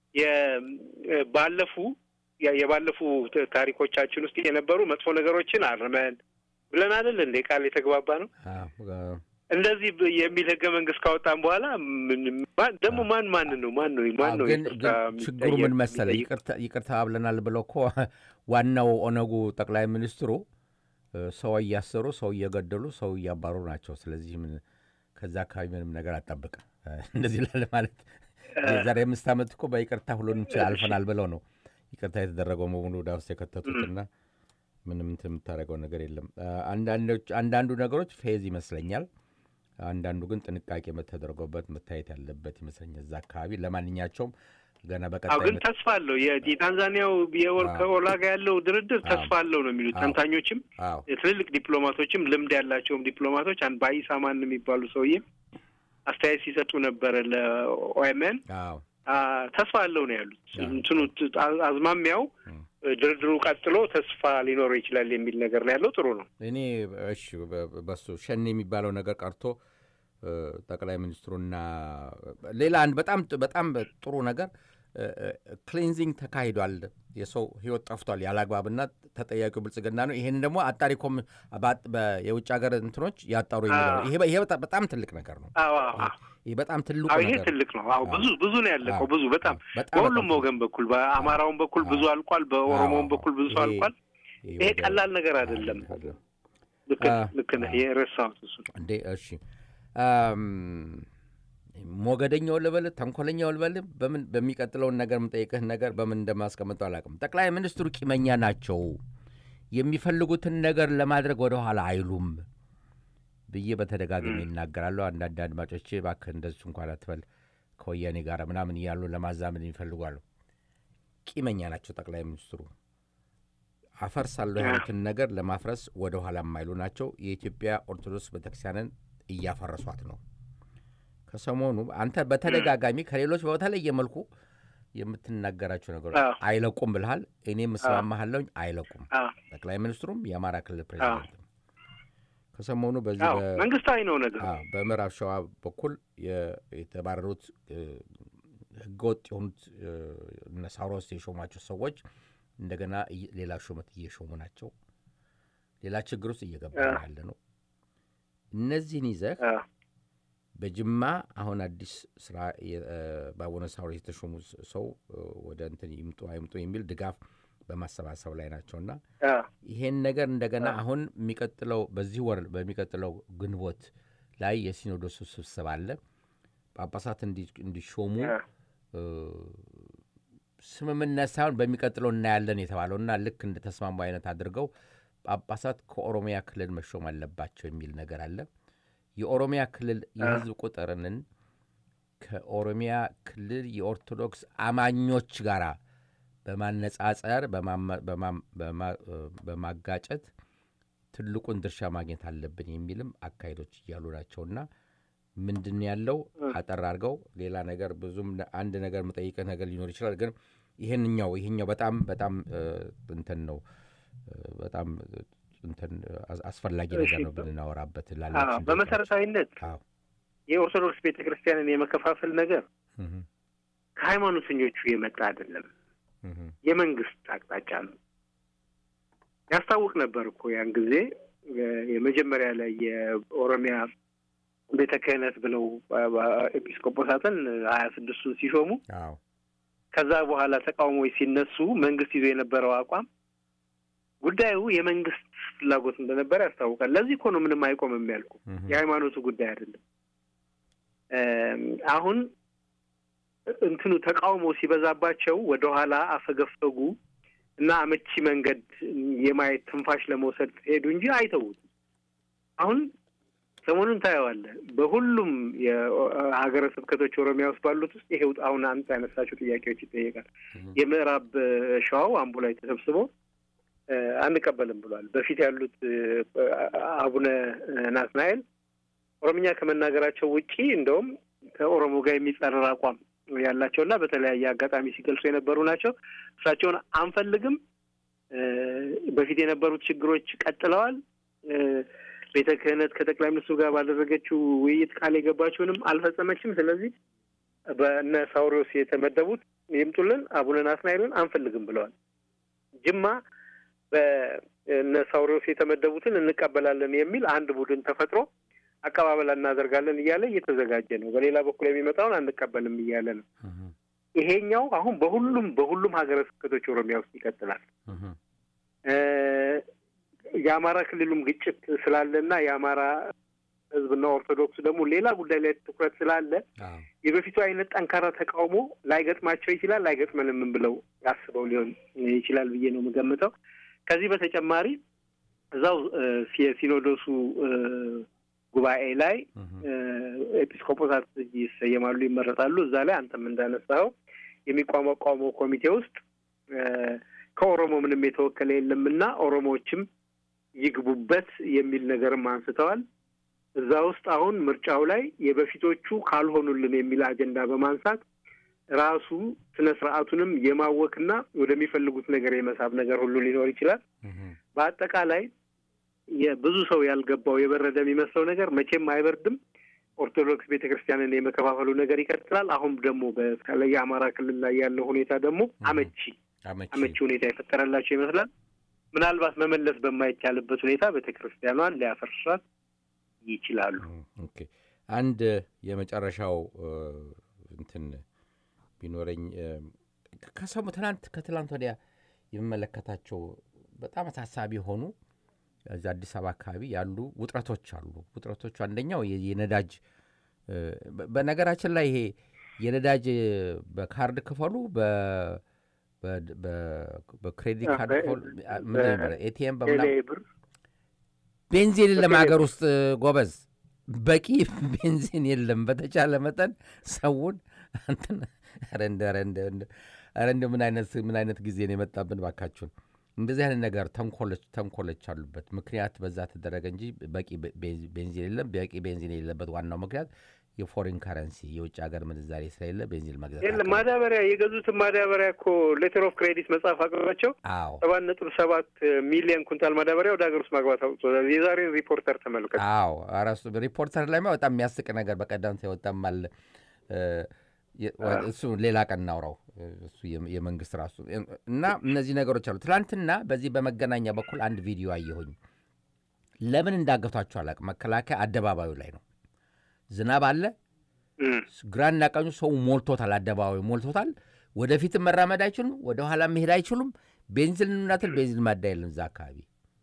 Speaker 3: ባለፉ የባለፉ ታሪኮቻችን ውስጥ የነበሩ መጥፎ ነገሮችን አርመን ብለን አይደል እንዴ ቃል የተግባባ ነው። እንደዚህ የሚል ህገ መንግስት ካወጣን በኋላ ደግሞ ማን ማን ነው ማን ነው ማን ነው?
Speaker 2: ግን ችግሩ ምን መሰለ፣ ይቅርታ ብለናል ብለው እኮ ዋናው ኦነጉ ጠቅላይ ሚኒስትሩ ሰው እያሰሩ ሰው እየገደሉ ሰው እያባሩ ናቸው። ስለዚህ ምን ከዛ አካባቢ ምንም ነገር አጠብቅም እንደዚህ ላለ ማለት የዛሬ አምስት ዓመት እኮ በይቅርታ ሁሉንም አልፈናል ብለው ነው ይቅርታ የተደረገው መሆኑ ወደ ውስጥ የከተቱትና ምንም እንትን የምታደርገው ነገር የለም። አንዳንዱ ነገሮች ፌዝ ይመስለኛል። አንዳንዱ ግን ጥንቃቄ ተደርጎበት መታየት ያለበት ይመስለኛል እዛ አካባቢ ለማንኛቸውም ገና በቀጣይ
Speaker 3: ግን ተስፋ አለው። የታንዛኒያው ከኦላ ጋር ያለው ድርድር ተስፋ አለው ነው የሚሉት ተንታኞችም፣ ትልልቅ ዲፕሎማቶችም ልምድ ያላቸውም ዲፕሎማቶች አንድ ባይሳ ማን የሚባሉ ሰውዬ አስተያየት ሲሰጡ ነበረ ለኦኤምኤን ተስፋ አለው ነው ያሉት። እንትኑ አዝማሚያው ድርድሩ ቀጥሎ ተስፋ ሊኖረው ይችላል የሚል ነገር ነው ያለው። ጥሩ ነው።
Speaker 2: እኔ እሺ፣ በሱ ሸኔ የሚባለው ነገር ቀርቶ ጠቅላይ ሚኒስትሩና ሌላ አንድ በጣም በጣም ጥሩ ነገር ክሊንዚንግ ተካሂዷል። የሰው ህይወት ጠፍቷል ያለ አግባብና ተጠያቂው ብልጽግና ነው። ይሄን ደግሞ አጣሪ የውጭ ሀገር እንትኖች ያጣሩ የሚለው ይሄ በጣም ትልቅ ነገር ነው። ይህ በጣም ትልቁ
Speaker 3: ይሄ ትልቅ ነው። አዎ ብዙ ብዙ ነው ያለቀው። ብዙ በጣም በሁሉም ወገን በኩል በአማራውን በኩል ብዙ አልቋል፣ በኦሮሞውን በኩል ብዙ ሰው አልቋል። ይሄ ቀላል ነገር አይደለም። ልክ ነህ። የረሳሁት እሱ
Speaker 2: እንዴ። እሺ ሞገደኛው ልበል ተንኮለኛው ልበል በምን በሚቀጥለውን ነገር የምጠይቅህን ነገር በምን እንደማስቀምጠው አላውቅም። ጠቅላይ ሚኒስትሩ ቂመኛ ናቸው። የሚፈልጉትን ነገር ለማድረግ ወደኋላ አይሉም ብዬ በተደጋጋሚ ይናገራሉ። አንዳንድ አድማጮቼ እባክህ እንደሱ እንኳን አትበል ከወያኔ ጋር ምናምን እያሉ ለማዛመድ ይፈልጓሉ። ቂመኛ ናቸው ጠቅላይ ሚኒስትሩ። አፈርሳለሁ ያሉትን ነገር ለማፍረስ ወደ ኋላ የማይሉ ናቸው። የኢትዮጵያ ኦርቶዶክስ ቤተክርስቲያንን እያፈረሷት ነው። ከሰሞኑ አንተ በተደጋጋሚ ከሌሎች በተለየ መልኩ የምትናገራቸው ነገሮች
Speaker 3: አዎ።
Speaker 2: አይለቁም ብልሃል። እኔም እስማማሃለሁኝ፣ አይለቁም።
Speaker 3: አዎ።
Speaker 2: ጠቅላይ ሚኒስትሩም የአማራ ክልል ፕሬዚደንትም ከሰሞኑ በዚህ
Speaker 3: አዎ፣
Speaker 2: በ-
Speaker 3: መንግስታዊ ነው ነገሩ።
Speaker 2: አዎ፣ በምዕራብ ሸዋ በኩል የ- የተባረሩት እ፣ ህገወጥ የሆኑት እ፣ እነ ሳውሮስ የሾሟቸው ሰዎች እንደገና እየ- ሌላ ሹመት እየሾሙ ናቸው። ሌላ ችግር ውስጥ እየገባ
Speaker 3: አዎ።
Speaker 2: ያለ ነው። እነዚህን ይዘህ
Speaker 3: አዎ።
Speaker 2: በጅማ አሁን አዲስ ስራ የ- እ፣ በአቡነ ሳውሮስ የተሾሙ ስ- ሰው እ፣ ወደ እንትን ይምጡ አይምጡ የሚል ድጋፍ በማሰባሰብ ላይ ናቸውና
Speaker 3: አዎ።
Speaker 2: ይሄን ነገር እንደገና አሁን የሚቀጥለው በዚህ ወር በሚቀጥለው ግንቦት ላይ የሲኖዶሱ ስብሰባ አለ። ጳጳሳት እንዲ- እንዲሾሙ
Speaker 3: አዎ።
Speaker 2: እ፣ ስምምነት ሳይሆን በሚቀጥለው እናያለን የተባለው እና ልክ እንደ ተስማሙ አይነት አድርገው ጳጳሳት ከኦሮሚያ ክልል መሾም አለባቸው የሚል ነገር አለ። የኦሮሚያ ክልል የህዝብ ቁጥርንን ከኦሮሚያ ክልል የኦርቶዶክስ አማኞች ጋራ በማነጻጸር በማማ- በማም- በማ- በማጋጨት ትልቁን ድርሻ ማግኘት አለብን የሚልም አካሄዶች እያሉ ናቸውና ምንድን ያለው አጠር አድርገው ሌላ ነገር ብዙም ነ- አንድ ነገር የምጠይቅህ ነገር ሊኖር ይችላል። ግን ይህንኛው ይህኛው በጣም በጣም እ፣ እንትን ነው እ፣ በጣም እ፣ እንትን አስ- አስፈላጊ ነገር ነው
Speaker 3: እሺ።
Speaker 2: ብናወራበት
Speaker 3: አዎ።
Speaker 2: ላለችን
Speaker 3: በመሰረታዊነት
Speaker 2: አዎ
Speaker 3: የኦርቶዶክስ ቤተ ክርስቲያንን የመከፋፈል ነገር
Speaker 2: እህ፣
Speaker 3: ከሃይማኖተኞቹ የመጣ አይደለም፣
Speaker 2: እህ፣
Speaker 3: የመንግስት አቅጣጫ ነው። ያስታውቅ ነበር እኮ ያን ጊዜ እ፣ የመጀመሪያ ላይ የኦሮሚያ ቤተ ክህነት ብለው አ- አ- ኤጲስቆጶሳትን ሀያ ስድስቱን ሲሾሙ
Speaker 2: አዎ
Speaker 3: ከዛ በኋላ ተቃውሞዎች ሲነሱ መንግስት ይዞ የነበረው አቋም ጉዳዩ የመንግስት ፍላጎት እንደነበረ ያስታውቃል። ለዚህ እኮ ነው ምንም አይቆምም ያልኩ
Speaker 2: እህ፣
Speaker 3: የሃይማኖቱ ጉዳይ አይደለም። እም፣ አሁን እንትኑ ተቃውሞ ሲበዛባቸው ወደኋላ አፈገፈጉ እና አመቺ መንገድ የማየት ትንፋሽ ለመውሰድ ሄዱ እንጂ አይተውትም። አሁን ሰሞኑን ታየዋለህ። በሁሉም የሀገረ ስብከቶች ኦሮሚያ ውስጥ ባሉት ውስጥ ይሄው አሁን አንተ ያነሳቸው ጥያቄዎች ይጠየቃል።
Speaker 2: እህ፣
Speaker 3: የምዕራብ እ፣ ሸዋው አምቦ ላይ ተሰብስቦ እ፣ አንቀበልም ብሏል። በፊት ያሉት እ፣ አቡነ ናትናኤል ኦሮምኛ ከመናገራቸው ውጪ እንደውም ከኦሮሞ ጋር የሚጻረር አቋም ያላቸውና በተለያየ አጋጣሚ ሲገልጹ የነበሩ ናቸው። እሳቸውን አንፈልግም፣ እ፣ በፊት የነበሩት ችግሮች ቀጥለዋል። እ፣ ቤተ ክህነት ከጠቅላይ ሚኒስትሩ ጋር ባደረገችው ውይይት ቃል የገባችውንም አልፈጸመችም። ስለዚህ በእነ ሳውሪዎስ የተመደቡት ይምጡልን፣ አቡነ ናትናኤልን አንፈልግም ብለዋል። ጅማ በእነ ሳውሪዎስ የተመደቡትን እንቀበላለን የሚል አንድ ቡድን ተፈጥሮ አቀባበል እናደርጋለን እያለ እየተዘጋጀ ነው። በሌላ በኩል የሚመጣውን አንቀበልም እያለ ነው።
Speaker 2: እህ፣
Speaker 3: ይሄኛው አሁን በሁሉም በሁሉም ሀገረ ስብከቶች ኦሮሚያ ውስጥ ይቀጥላል።
Speaker 2: እህ፣
Speaker 3: እ፣ የአማራ ክልሉም ግጭት ስላለና የአማራ ሕዝብና ኦርቶዶክስ ደግሞ ሌላ ጉዳይ ላይ ትኩረት ስላለ
Speaker 2: አዎ
Speaker 3: የበፊቱ አይነት ጠንካራ ተቃውሞ ላይገጥማቸው ይችላል። ላይገጥመንም ብለው አስበው ሊሆን ይችላል ብዬ ነው የምገምተው። ከዚህ በተጨማሪ እዛው እ፣ የሲኖዶሱ እ፣ ጉባኤ ላይ
Speaker 2: እህ፣
Speaker 3: እ፣ ኤጲስቆጶሳት ይሰየማሉ፣ ይመረጣሉ። እዛ ላይ አንተም እንዳነሳኸው የሚቋቋመው ኮሚቴ ውስጥ እ፣ ከኦሮሞ ምንም የተወከለ የለምና ኦሮሞዎችም ይግቡበት የሚል ነገርም አንስተዋል። እዛ ውስጥ አሁን ምርጫው ላይ የበፊቶቹ ካልሆኑልን የሚል አጀንዳ በማንሳት ራሱ ስነ ስርዓቱንም የማወክና ወደሚፈልጉት ነገር የመሳብ ነገር ሁሉ ሊኖር ይችላል።
Speaker 2: እህ፣
Speaker 3: በአጠቃላይ የብዙ ሰው ያልገባው የበረደ የሚመስለው ነገር መቼም አይበርድም። ኦርቶዶክስ ቤተ ክርስቲያንን የመከፋፈሉ ነገር ይቀጥላል። አሁን ደግሞ በተለይ የአማራ ክልል ላይ ያለው ሁኔታ ደግሞ አመቺ
Speaker 2: አመቺ
Speaker 3: አመቺ ሁኔታ የፈጠረላቸው ይመስላል። ምናልባት መመለስ በማይቻልበት ሁኔታ ቤተ ክርስቲያኗን ሊያፈርሷት ይችላሉ።
Speaker 2: ኦኬ አንድ የመጨረሻው እ፣ እንትን ቢኖረኝ እ፣ ከሰሙ ትናንት ከትላንት ወዲያ የምመለከታቸው በጣም አሳሳቢ የሆኑ እዚህ አዲስ አበባ አካባቢ ያሉ ውጥረቶች አሉ። ውጥረቶቹ አንደኛው የ- የነዳጅ እ፣ በ- በነገራችን ላይ ይሄ የነዳጅ በካርድ ክፈሉ በ- በ- በ- በክሬዲት ካርድ
Speaker 3: በ-
Speaker 2: ክፈሉ
Speaker 3: በ-
Speaker 2: ምንድን ነው የሚባለው? ኤቲኤም በምናምን
Speaker 3: ቴሌ ብር
Speaker 2: ቤንዚን የለም
Speaker 3: በቴሌ-
Speaker 2: ሀገር ውስጥ ጎበዝ፣ በቂ ቤንዚን የለም። በተቻለ መጠን ሰውን እንትን ኧረ እንደ ኧረ እንደ እንደ ኧረ እንደ ምን አይነት ምን አይነት ጊዜ ነው የመጣብን ባካችሁን። እንደዚህ አይነት ነገር ተንኮሎች ተንኮሎች አሉበት። ምክንያት በዛ ተደረገ እንጂ በቂ ቤንዚ- ቤንዚን የለም። በቂ ቤንዚን የሌለበት ዋናው ምክንያት የፎሪን ከረንሲ የውጭ ሀገር ምንዛሬ ስለሌለ ቤንዚን መግዛት
Speaker 3: የለም
Speaker 2: አልቻሉም።
Speaker 3: ማዳበሪያ የገዙትን ማዳበሪያ እኮ ሌተር ኦፍ ክሬዲት መጽሐፍ አቅርባቸው
Speaker 2: አዎ
Speaker 3: ሰባት ነጥብ ሰባት ሚሊዮን ኩንታል ማዳበሪያ ወደ ሀገር ውስጥ ማግባት አውጥቶታል። የዛሬን ሪፖርተር ተመልከት።
Speaker 2: አዎ ኧረ እሱ ሪፖርተር ላይ በጣም የሚያስቅ ነገር በቀደም የወጣም አለ እ፣ የ- ወ- እሱ ሌላ ቀን እናውራው እሱ የም- የመንግስት ራሱ እና እነዚህ ነገሮች አሉ። ትናንትና በዚህ በመገናኛ በኩል አንድ ቪዲዮ አየሁኝ። ለምን እንዳገቷቸው አላውቅም። መከላከያ አደባባዩ ላይ ነው። ዝናብ አለ።
Speaker 3: እም።
Speaker 2: ግራና ቀኙ ሰው ሞልቶታል። አደባባዩ ሞልቶታል። ወደፊትም መራመድ አይችሉም፣ ወደ ኋላ መሄድ አይችሉም። ቤንዚን እናትል ቤንዚን ማዳ የለም እዛ አካባቢ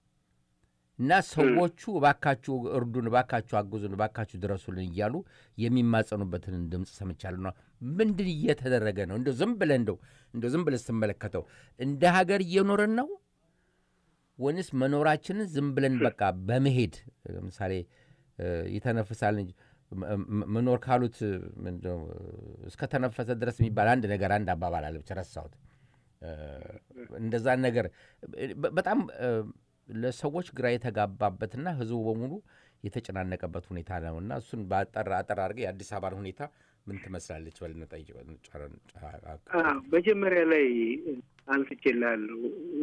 Speaker 2: እና ሰዎቹ እባካችሁ እርዱን፣ እባካችሁ አግዙን፣ እባካችሁ ድረሱልን እያሉ የሚማጸኑበትን ድምፅ ሰምቻለሁ። ነው ምንድን እየተደረገ ነው? እንደው ዝም ብለህ እንደው እንደው ዝም ብለህ ስትመለከተው እንደ ሀገር እየኖርን ነው ወይንስ መኖራችንን ዝም ብለን በቃ በመሄድ ለምሳሌ እ፣ ይተነፍሳል እንጂ ም- ም- መኖር ካሉት ምንድነው እስከ ተነፈሰ ድረስ የሚባል አንድ ነገር አንድ አባባል አለ፣ ብቻ ረሳሁት። እ፣ እንደዛ ነገር በ- በጣም እ፣ ለሰዎች ግራ የተጋባበትና ህዝቡ በሙሉ የተጨናነቀበት ሁኔታ ነው እና እሱን በአጠር አጠር አድርገህ የአዲስ አበባን ሁኔታ ምን ትመስላለች በልና ጠይቅ።
Speaker 3: አዎ፣ መጀመሪያ ላይ አንስቼልሃለሁ።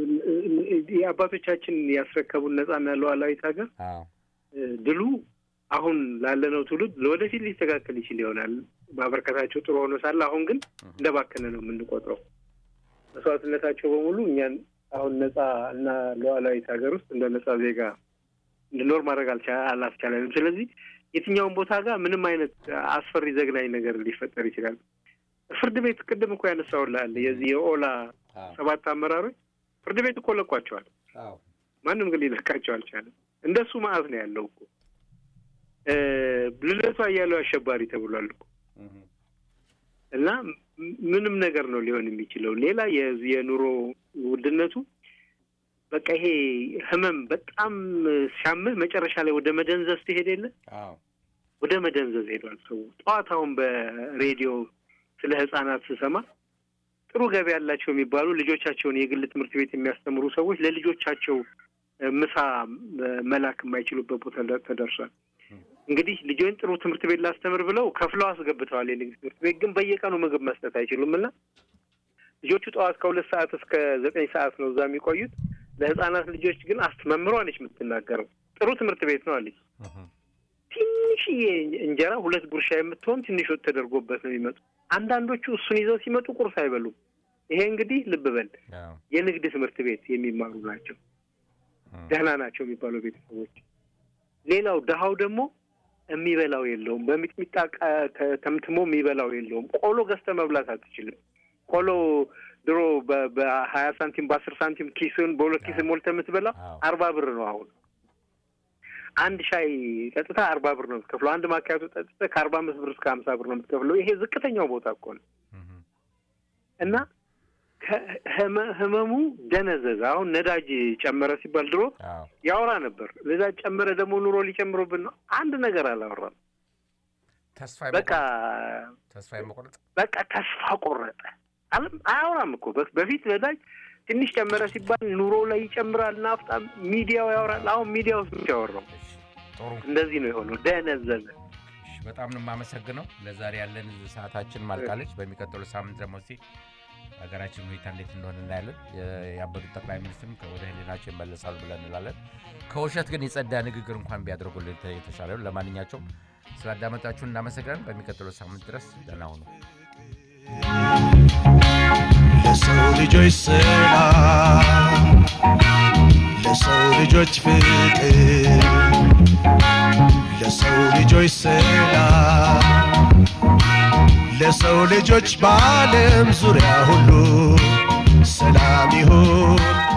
Speaker 3: የአባቶቻችን ያስረከቡን ነጻና ሉዓላዊት ሀገር
Speaker 2: አዎ
Speaker 3: ድሉ አሁን ላለነው ትውልድ ለወደፊት ሊስተካከል ይችል ይሆናል። ማበረከታቸው ጥሩ ሆኖ ሳለ አሁን ግን እንደባከነ ነው የምንቆጥረው። መስዋዕትነታቸው በሙሉ እኛን አሁን ነጻ እና ሉዓላዊት ሀገር ውስጥ እንደ ነጻ ዜጋ እንድኖር ማድረግ አልቻ- አላስቻለንም። ስለዚህ የትኛውን ቦታ ጋር ምንም አይነት አስፈሪ ዘግናኝ ነገር ሊፈጠር ይችላል። ፍርድ ቤት ቅድም እኮ ያነሳውልሃል የዚህ የኦላ ሰባት አመራሮች ፍርድ ቤት እኮ ለቋቸዋል።
Speaker 2: አዎ
Speaker 3: ማንም ግን ሊለቃቸው አልቻለም። እንደሱ መዓት ነው ያለው እኮ እ ልደቱ አያሌው አሸባሪ ተብሏል እኮ እና ም- ምንም ነገር ነው ሊሆን የሚችለው። ሌላ የዚህ የኑሮ ውድነቱ በቃ ይሄ ህመም በጣም ሲያምህ መጨረሻ ላይ ወደ መደንዘዝ ትሄድ የለ
Speaker 2: አዎ
Speaker 3: ወደ መደንዘዝ ሄዷል ሰው። ጠዋት አሁን በሬዲዮ ስለ ህጻናት ስሰማ ጥሩ ገቢ ያላቸው የሚባሉ ልጆቻቸውን የግል ትምህርት ቤት የሚያስተምሩ ሰዎች ለልጆቻቸው እ፣ ምሳ እ፣ መላክ የማይችሉበት ቦታ ለ- ተደርሷል። እንግዲህ ልጆን ጥሩ ትምህርት ቤት ላስተምር ብለው ከፍለው አስገብተዋል የንግድ ትምህርት ቤት ግን በየቀኑ ምግብ መስጠት አይችሉም እና ልጆቹ ጠዋት ከሁለት ሰዓት እስከ ዘጠኝ ሰዓት ነው እዛ የሚቆዩት። ለህጻናት ልጆች ግን አስ መምህሯ ነች የምትናገረው። ጥሩ ትምህርት ቤት ነው አለች። ትንሽዬ እንጀራ ሁለት ጉርሻ የምትሆን ትንሽ ወጥ ተደርጎበት ነው የሚመጡ። አንዳንዶቹ እሱን ይዘው ሲመጡ ቁርስ አይበሉም። ይሄ እንግዲህ ልብ በል
Speaker 2: አዎ
Speaker 3: የንግድ ትምህርት ቤት የሚማሩ ናቸው። ደህና ናቸው የሚባሉ ቤተሰቦች። ሌላው ድሀው ደግሞ የሚበላው የለውም። በሚጥሚጣ ቃ- ተ- ተምትሞ የሚበላው የለውም። ቆሎ ገዝተህ መብላት አትችልም። ቆሎ ድሮ በ- በሀያ ሳንቲም በአስር ሳንቲም ኪስን በሁለት ኪስ ሞልተህ የምትበላው
Speaker 2: አዎ።
Speaker 3: አርባ ብር ነው አሁን። አንድ ሻይ ጠጥታ አርባ ብር ነው የምትከፍለው። አንድ ማኪያቶ ጠጥተህ ከአርባ አምስት ብር እስከ ሀምሳ ብር ነው የምትከፍለው። ይሄ ዝቅተኛው ቦታ እኮ ነው። እና ከህመ- ህመሙ ደነዘዘ። አሁን ነዳጅ ጨመረ ሲባል ድሮ
Speaker 2: አዎ
Speaker 3: ያወራ ነበር። ነዳጅ ጨመረ ደግሞ ኑሮ ሊጨምሩብን ነው። አንድ ነገር አላወራም።
Speaker 2: ተስፋ
Speaker 3: በቃ
Speaker 2: የመቁረጥ- ተስፋ የመቁረጥ
Speaker 3: በቃ ተስፋ ቆረጠ። አለም- አያወራም እኮ በ- በፊት ነዳጅ ትንሽ ጨመረ ሲባል ኑሮ ላይ ይጨምራል፣ ናፍጣ ሚዲያው ያወራል። አሁን ሚዲያው ውስጥ ያወራው
Speaker 2: እሺ፣ ጥሩ
Speaker 3: እንደዚህ ነው የሆነው። ደነዘዘ።
Speaker 2: እሺ፣ በጣም ነው የማመሰግነው። ለዛሬ ያለን ሰዓታችን ማልቃለች። በሚቀጥሉ ሳምንት ደግሞ እስኪ ሀገራችን ሁኔታ እንዴት እንደሆነ እናያለን። የ- ያበዱት ጠቅላይ ሚኒስትርም ወደ ህሊናቸው ይመለሳሉ ብለን እንላለን። ከውሸት ግን የጸዳ ንግግር እንኳን ቢያደርጉልን የተ- የተሻለ ነው። ለማንኛቸውም ስላዳመጣችሁን እናመሰግናለን። በሚቀጥለው ሳምንት ድረስ ደህና ሁኑ።
Speaker 4: ለሰው ልጆች ሰላም፣ ለሰው ልጆች ፍቅር፣ ለሰው ልጆች ሰላም፣ ለሰው ልጆች በዓለም ዙሪያ ሁሉ ሰላም ይሁን